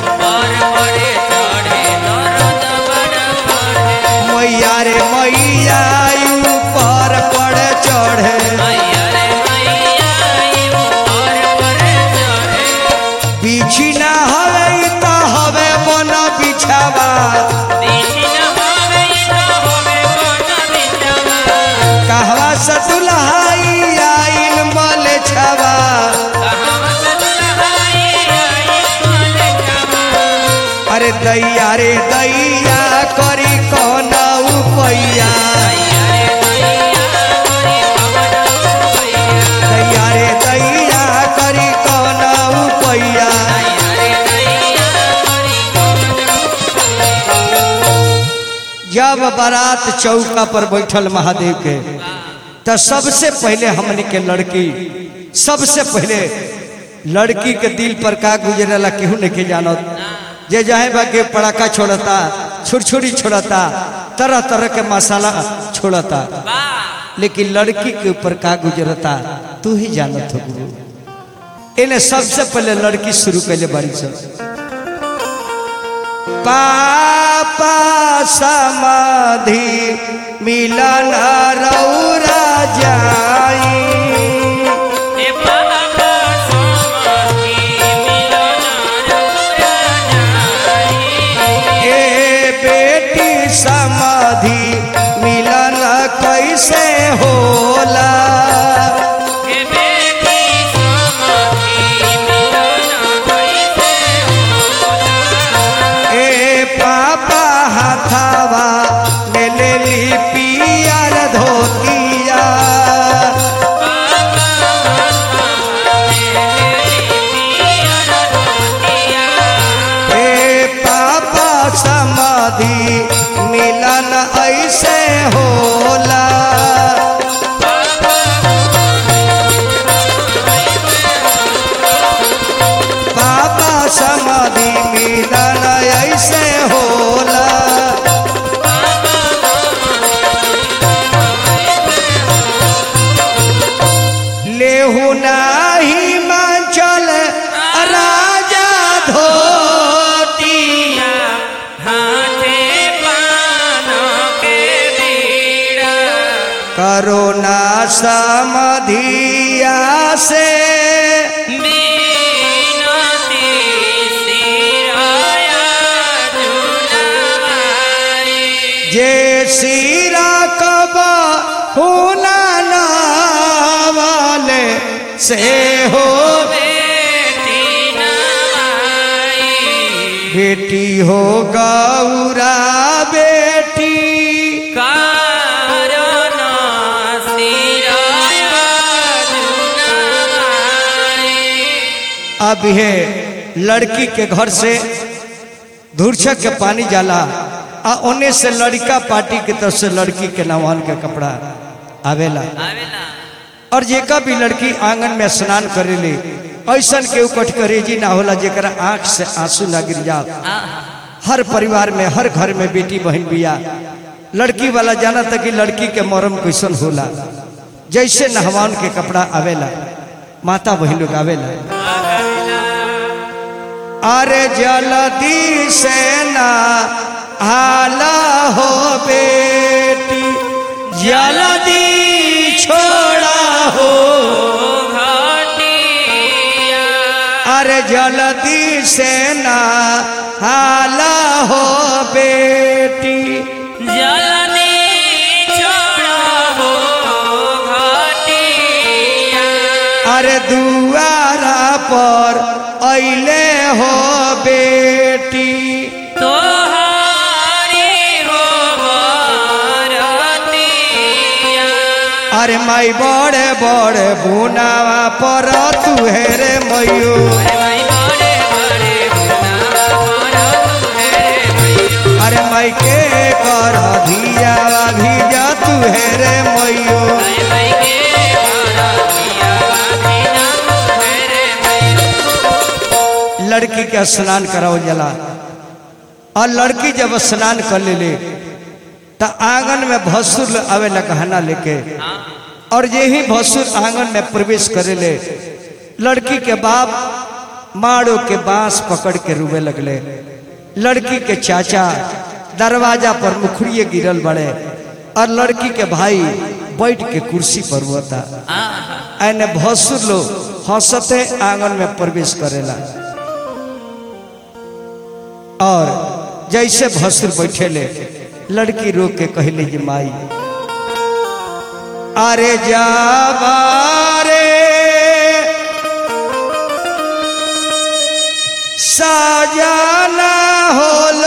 मैया रे मैया आई ऊपर पड़े चढ़े दैया रे दैया करी कौन उपैया दैया रे दैया करी कौन उपैया जब बारात चौका पर बैठल महादेव के तो सबसे पहले हमने के लड़की सबसे पहले लड़की के दिल पर का गुजरेला केहू नहीं के जानत जे जाए बा के पड़ाका छोड़ता छुरछुरी छोड़ता तरह तरह के मसाला छोड़ता लेकिन लड़की के ऊपर का गुजरता तू ही जानत हो गुरु इन्हें सबसे पहले लड़की शुरू कैले बारी सब पापा समाधि मिलन रौरा जाई ए बेटी समाधि मिलन कैसे होला ए पापा हाथावा ले ले ली पियर धोतिया ए पापा समाधि मिलन ऐसे होला पापा समाधि मिलन ऐसे होला लेहु नाही मांचल राजा धोती करोना समधिया से जे सिरा कब हुना वाले से हो बेटी हो गौरा बेटी अब हे लड़की के घर से धूर्छक के पानी जाला आ ओने से लड़का पार्टी के तरफ से लड़की के नवान के कपड़ा आवेला और जेका भी लड़की आंगन में स्नान करेले ऐसन के उकट करेजी ना होला जेकरा आंख से आंसू ना गिर जाओ हर परिवार में हर घर में बेटी बहन बिया लड़की वाला जाना था कि लड़की के मरम कैसन होला जैसे नहवान के कपड़ा आवेला माता बहन लोग आवेला अरे जल्दी से ना हाला हो बेटी जल्दी छोड़ा हो अरे जल्दी से ना हाला हो बेटी अरे दुआरा पर अले हो बेटी अरे माई बड़े बड़े बुनावा पर तू है रे मयू अरे माई के कर धियावा भिजा तू है रे मयू लड़की के स्नान कराओ जला और लड़की जब स्नान कर ले ले तो आंगन में भसुर आवे न गहना लेके और यही भसुर आंगन में प्रवेश करे ले लड़की के बाप माड़ो के बांस पकड़ के रूबे लगले लड़की के चाचा दरवाजा पर मुखड़िए गिरल बड़े और लड़की के भाई बैठ के कुर्सी पर हुआ एने भसुर लोग हंसते आंगन में प्रवेश करेला और जैसे भसुर बैठे ले लड़की रो के कहले जी माई अरे जाबारे साजाना हो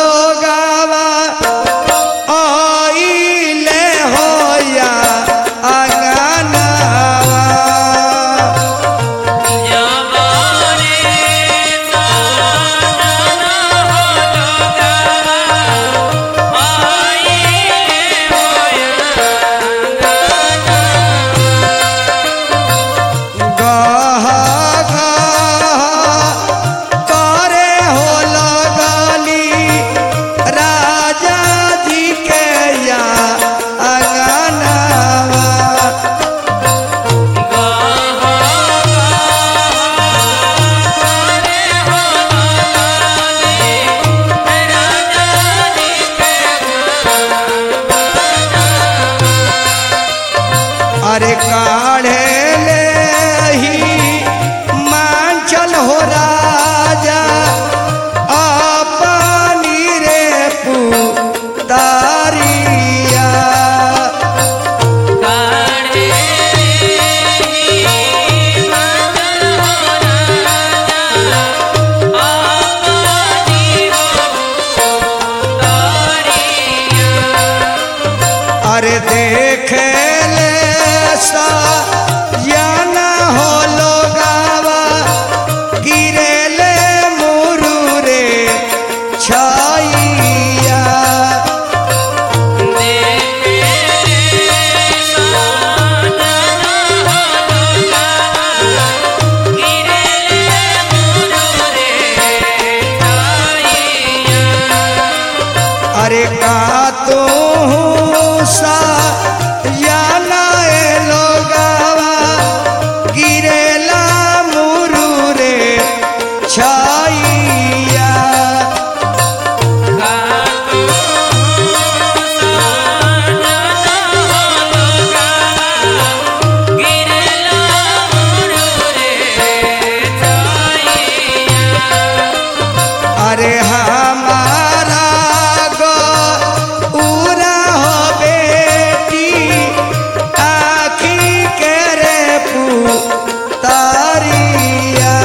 अरे देख ले सा या ना हो लोगावा गिरेले मुरुरे छाइया अरे का तू सा या ना ए लोगावा गिरेला मुरुरे छाइया अरे हमारा गो पूरा हो बेटी आखी के रे पुतारिया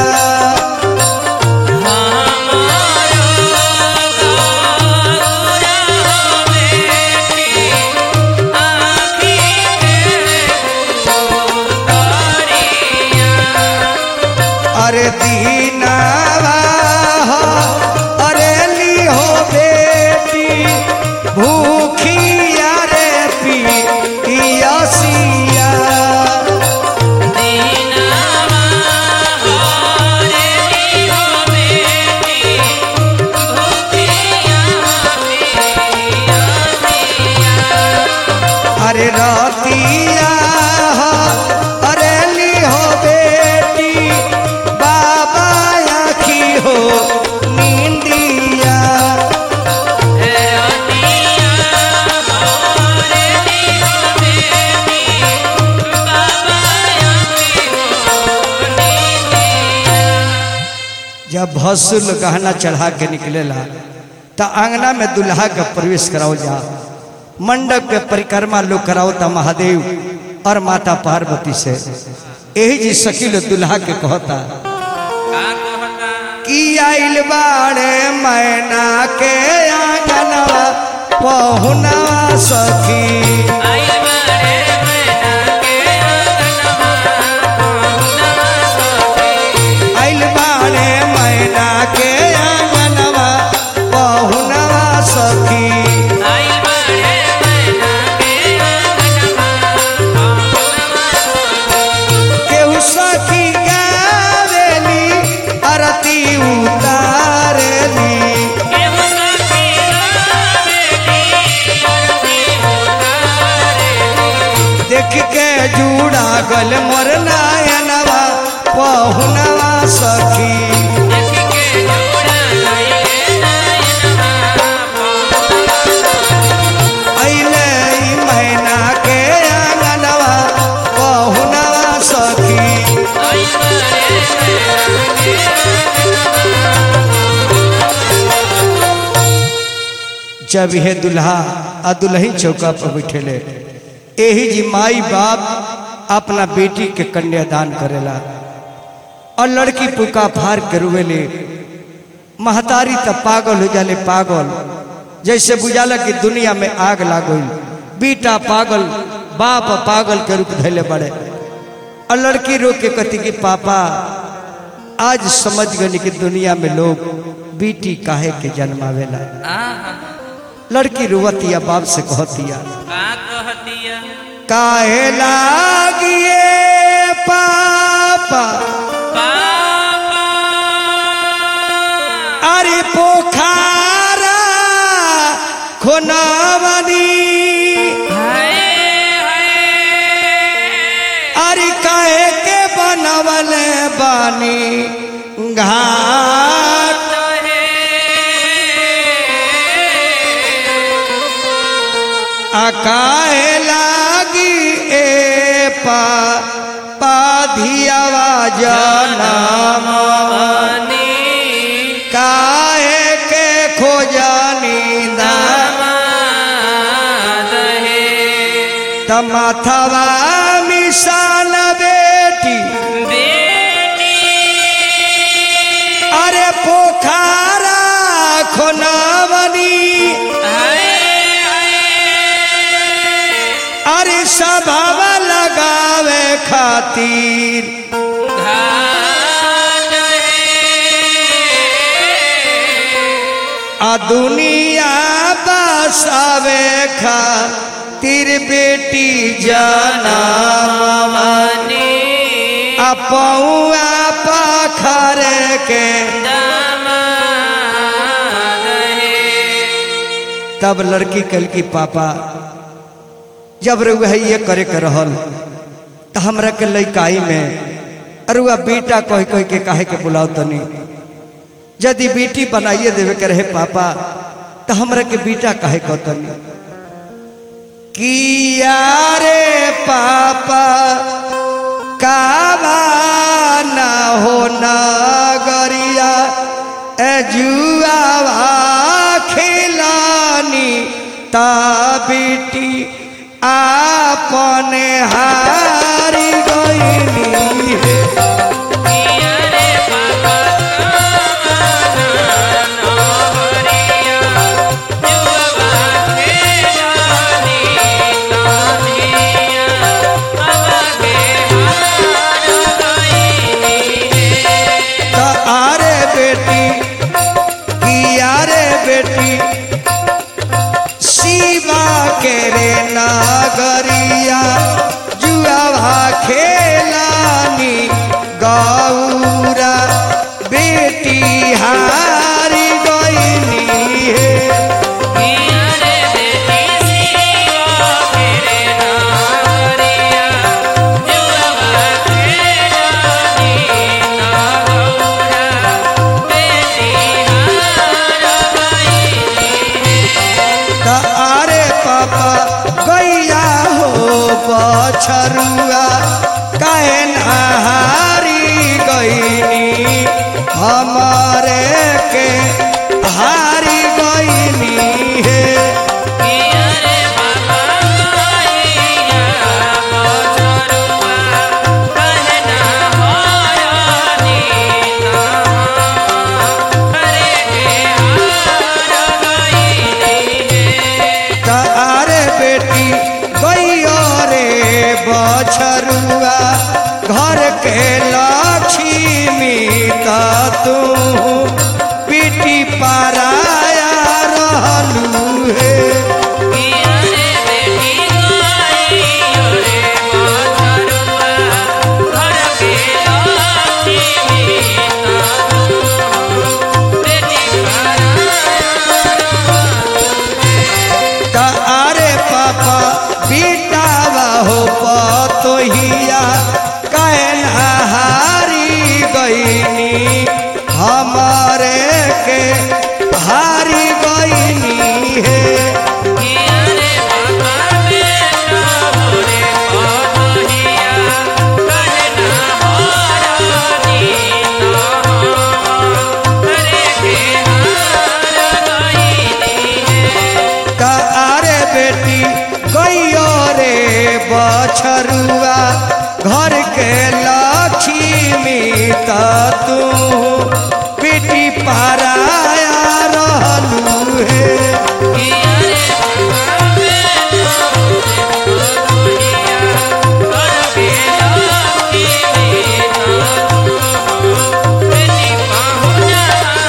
अरे दीनावा हो अरे ली हो बेटी भूखिया रे पी पियसिया अरे रतिया हो अरे ली हो बेटी बाबा आखी हो नींदिया जब भसुल गहना चढ़ा के निकलेला त आंगना में दुल्हा के प्रवेश कराओ जा मंडप के परिक्रमा लोग कराओ ता महादेव और माता पार्वती से यही जी सकील दुल्हा के कहता कि आइल बाड़े मैना के आंगनवा पहुनवा सखी आइल बाड़े मैना के आंगनवा पहुनवा सखी केहू सखी गावेली आरती उतारेली देख के जूड़ा गल मोर नायनवा पहुनवा सखी अइले ई मैना के आंगनवा पहुनवा सखी जब हे दुल्हा आ दुल्ही चौका पर बैठेले यही जी माई बाप अपना बेटी के कन्यादान करेला और लड़की पुका फार के रुवेले महतारी तब पागल हो जाले पागल जैसे बुझाला कि दुनिया में आग लागल बेटा पागल बाप पागल के रूप धैले बड़े और लड़की रो के कहती कि पापा आज समझ गई कि दुनिया में लोग बेटी काहे के जन्मावेला लड़की रुवतिया बाप से कहतिया काहे लागिए पापा अरे पोखारा खोनावनी अरे काहे के बनवले बानी घाट अकाए लागी ए पा पाधियावा जनम काहे के खोजनी तमाथवा मिसान बेटी अरे पोखारा खोनावनी अरे सभावा लगावे खातिर घाट आ दुनिया बसावे खातिर बेटी जाना मनी आ पौआ पाखर के दामाद है तब लड़की कल की पापा जब रुआ ये करे के रहल तो हमरा के लइकाई में अरुआ बेटा कह कह के काहे के बुलाओ तनी यदि बेटी बनाइए देवे के रहे पापा तो हमरा के बेटा काहे कह तनी किया रे पापा कावा ना हो नगरिया ए जुआवा खिलानी ता बेटी आपने हारी गईनी है किया रे पापा नहरिया जुआ के जानी तानिया बाबा के हार गईनी है त आरे बेटी किया रे बेटी शिवा के रे नागरिया जुआवा खेलानी गौरा बेटी हारी गईनी है किया रे बेटी शिवा तेरे नागरिया जुआ के जानी नागौरा बेटी हार गईनी है त आरे पापा गैया हो बछरुआ काहे नहारी गईनी हमारे के हारी गईनी है किया रे बाबा गईया बछरुआ कहना होरानी ता हरे के हार गईनी है त आरे बेटी गैया रे बछरुआ घर के लक्ष्मी त तू पीटी पाराया रहलू है किया रे बेटी गईया रे बछरुआ घर के लक्ष्मी ता बेटी त आरे पापा बेटावा हो पतोहिया कहन हारी गईनी हमारे के हारी गईनी है किया रे बाबा बेटा मोरे पतोहिया कहना होरानी ता हरे के हार गईनी है त आरे बेटी गैयो रे बछरुआ घर के लक्ष्मी त तू बेटी पाराया रहलू है किया रे बाबा बेटा मोरे पतोहिया घर के लक्ष्मी ता बेटी पाहुना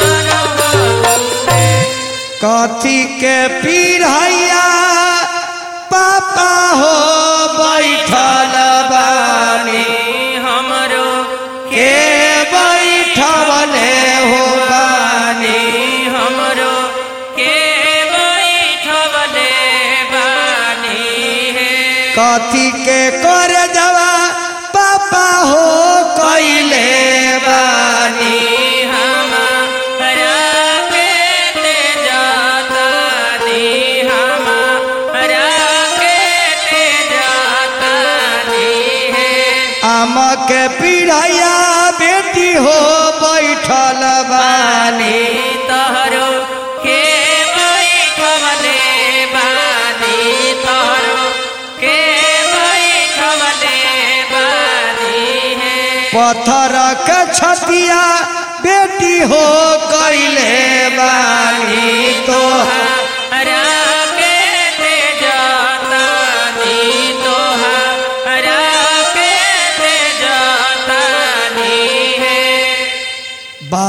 है कथी के पीढ़ैया पापा हो बैठल बानी हमरो के बैठवले हो बानी हमरो के बैठवले बानी है कथी के कर जवा पापा हो कैले बानी हमारा के ते जाता नी हमारा के ते जाता नी है आम के पीढ़ैया बेटी हो बैठल बानी तहरो के बैठवले बानी तहरो के बैठवले बानी है पत्थर के छतिया बेटी हो कैले बानी तो हरा के ते जाता नी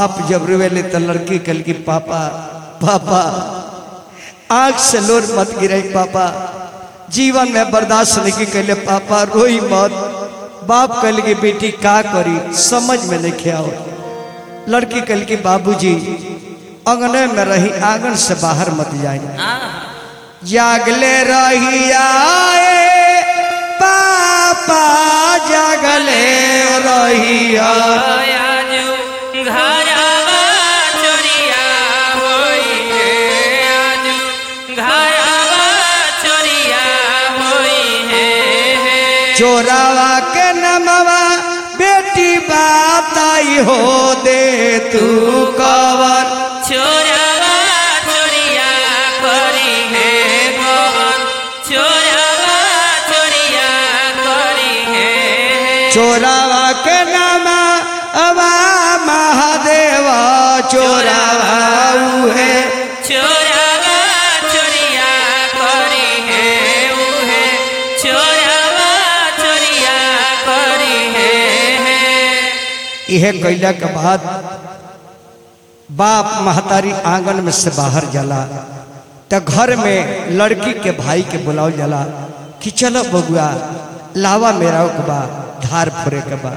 बाप जब रुवेले तो लड़की कल की पापा पापा आंख से लोर मत गिरे पापा जीवन में बर्दाश्त नहीं कैले पापा रोई मत बाप कल की बेटी का करी समझ में नहीं आओ लड़की कल की बाबूजी अंगने में रही आंगन से बाहर मत जाए जागले रही आए पापा जागले रही आए आजू घरवा चोरिया होई है आजू घरवा चोरिया होई है चोरावा के नमवा बेटी बात आई हो दे तू कवर चोरवा चोरिया करी है गोवन चोरवा चोरिया करी है चोरावा के नामा अबा महादेव चोरावा है चोरवा चोरिया करी है उहे चोरवा चोरिया करी है यह कैला के बाद बाप महतारी आंगन में से बाहर जाला तो घर में लड़की के भाई के बुलाओ जाला कि चलो बबुआ लावा मेरा के बा धार फोरे के बा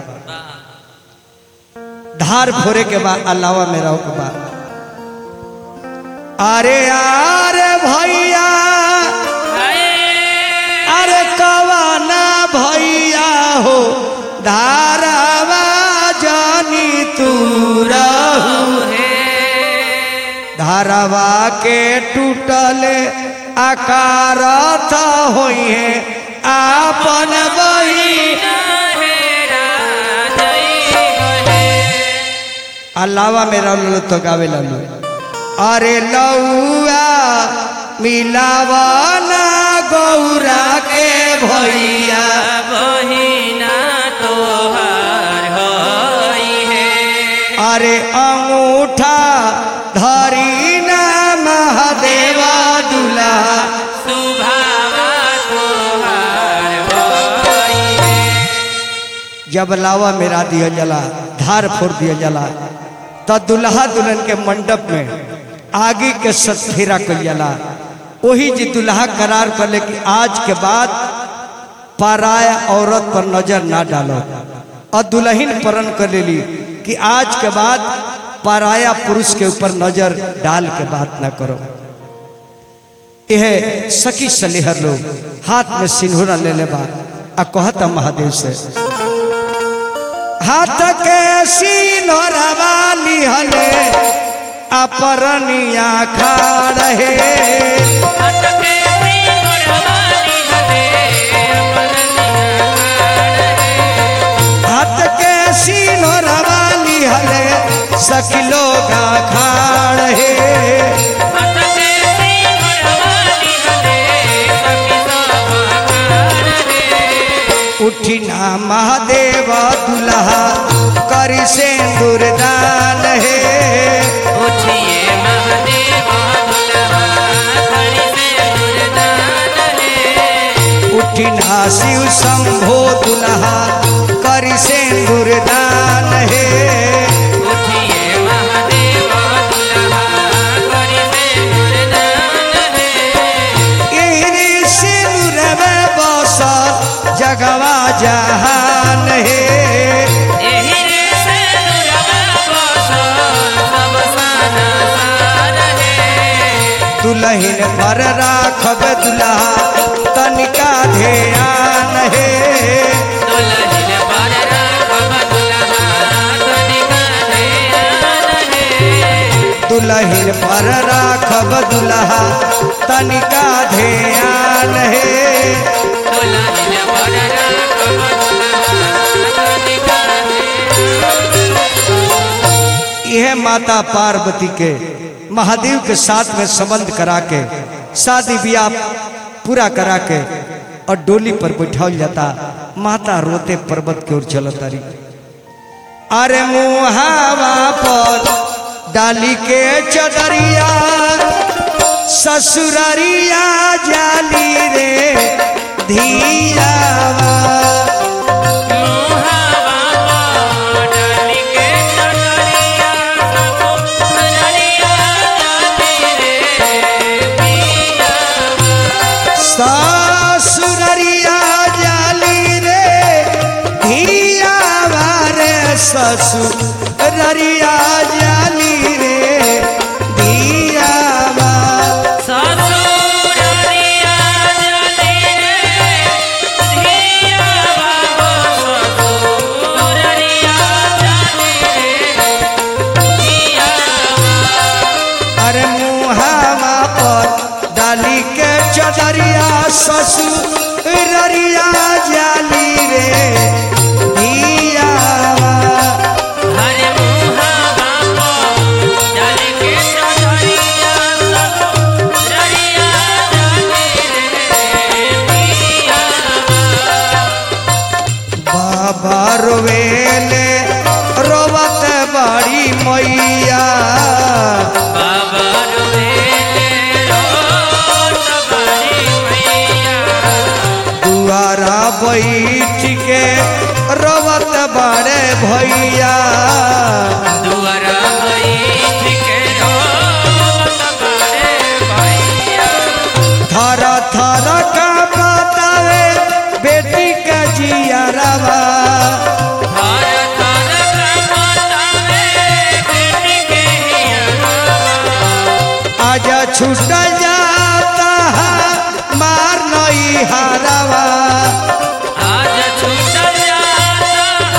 धार फोरे के बा अलावा मेरा के बा अरे अरे भैया अरे कवाना भैया हो धारावा जानी तू रहू धारावा के टूटले आकार था होई है आपन बही अलावा मेरा लो तो गावे लालू अरे लौआ मिलावाना गौरा के भैया बहिना तोहार होई है अरे अंगूठा धरी ना महादेवा दुला सुभावा तोहार होई है जब लावा मेरा दिया जला धार फोड़ दिया जला तो दुल्हा दुल्हन के मंडप में आगे के सतफेरा कल जला वही जी दुल्हा करार कर ले कि आज के बाद पराया औरत पर नजर ना डालो और दुल्हन परण कर लेली कि आज के बाद पराया पुरुष के ऊपर नजर डाल के बात ना करो यह सखी सलेहर लोग हाथ में सिंदूरा ले ले बा आ कहता महादेव से हाथ के सिंदूरवा लिहले अपरनिया खा रहे अटके मोरवाली हले अपन हाथ के सिंदूरवा लिहले सखी लोग खा रहे अटके मोरवाली हले सखी सब उठी ना महादेव दुल्हा करी सिंदूर दान है उठिए महादेव दुल्हा करी से दुर्दान है उठी ना शिव शंभो दुल्हा करी सिंदूर दान है उठिए महादेव दुल्हा करी से दुर्दान है यही सिंदूर में बसल जगवा जहान है एही रे से दुर्गा बसल सब साना सार है दुल्हन पर राखब दुल्हा तनिका ध्यान है दुल्हन पर राखब दुल्हा तनिका ध्यान है दुल्हन पर राखब दुल्हा तनिका ध्यान है दुल्हन पर राखब दुल्हा तनिका यह माता पार्वती के महादेव के साथ में संबंध करा के शादी ब्याह पूरा करा के और डोली पर बैठाल जाता माता रोते पर्वत की ओर चलत रही अरे मुहावा पर डाली के चदरिया ससुररिया जाली रे धियावा मुहावा डाली के चढ़िया ससुररिया जाली रे धिया रे ससुररिया जाली रे धिया ससुररिया जले रे धिया बाबो ससुररिया जले रे धिया अरे मुहावा पर डाली के चदरिया ससुररिया जाली रे धिया हरे मुहा बाबो जल के चढ़िया ससुररिया जले रे धिया बाबा रोवेले रोवत बड़ी मैया बाबा रोले रोट बड़ी मैया दुआरा बैठ के रोवत बड़े भैया दुआरा बैठ के रोट बड़े भैया थर थर का बतावे बेटी का जियारवा हर थर कमतावे बेटी के हिया आज छूट जाता है मार नई हारवा आज छूटल जाता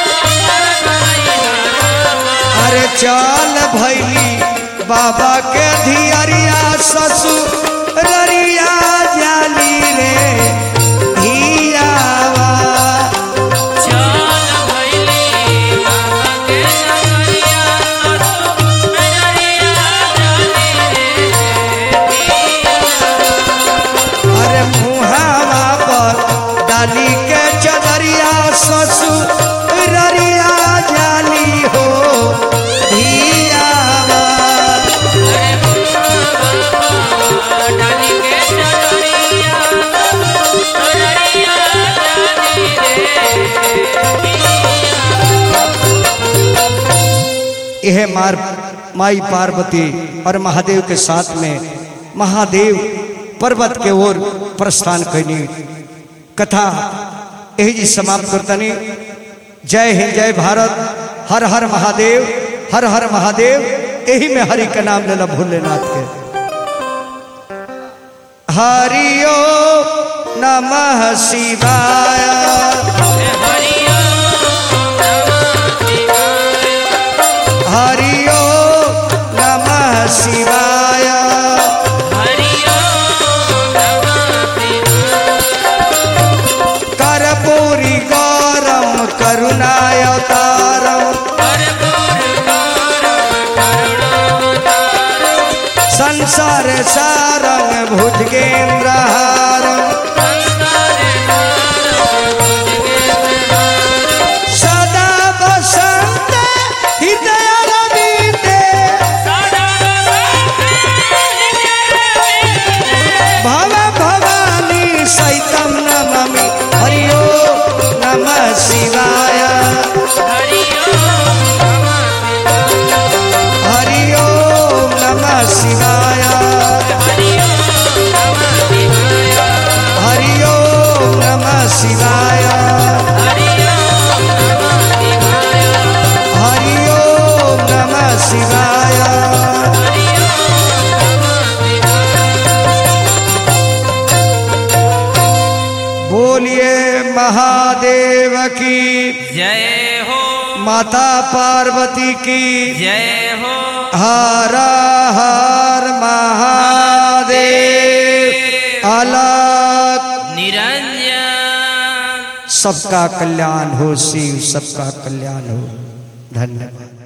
अरे चल भैली बाबा के धियरिया ससुररिया जाली रे धियावा चल भैली बाबा के नगरिया ससुररिया जाने अरे मुहावा पर डाली के चदरिया ससुररिया जाली हो धियावा डाली के चढ़िया चढ़िया जानी रे यह मार माई पार्वती और महादेव के साथ में महादेव पर्वत के ओर प्रस्थान कैनी कथा यही जी समाप्त करतनी जय हिंद जय भारत हर हर महादेव हर हर महादेव यही में हरि का नाम लेना भोलेनाथ के हरिओ नमः शिवाय हरिओ नमः शिवाय हरिओ नमः शिवाय हरिओ नमः शिवाय कर्पूरी गौरम करुणावतारम कर्पूर गौरव करुणावतारम् संसार सारंग भुजगेन्द्रहारम संसारे सारं भुजगेन्द्रहारम् सदा बसंत हृदय रविते सदा भव भवानी सहितम नममि हरिओ नमः शिवाय हरिओ नमः शिवाय हरिओ नमः शिवाय हरिओ नमः शिवाय हरिओ हरिओ नमः शिवाय हरिओ नमः शिवाय हरिओ नमः शिवाय बोलिए महादेव की जय हो माता पार्वती की जय हो हर हर महादेव अलग निरंजन सबका कल्याण हो शिव सबका कल्याण हो धन्यवाद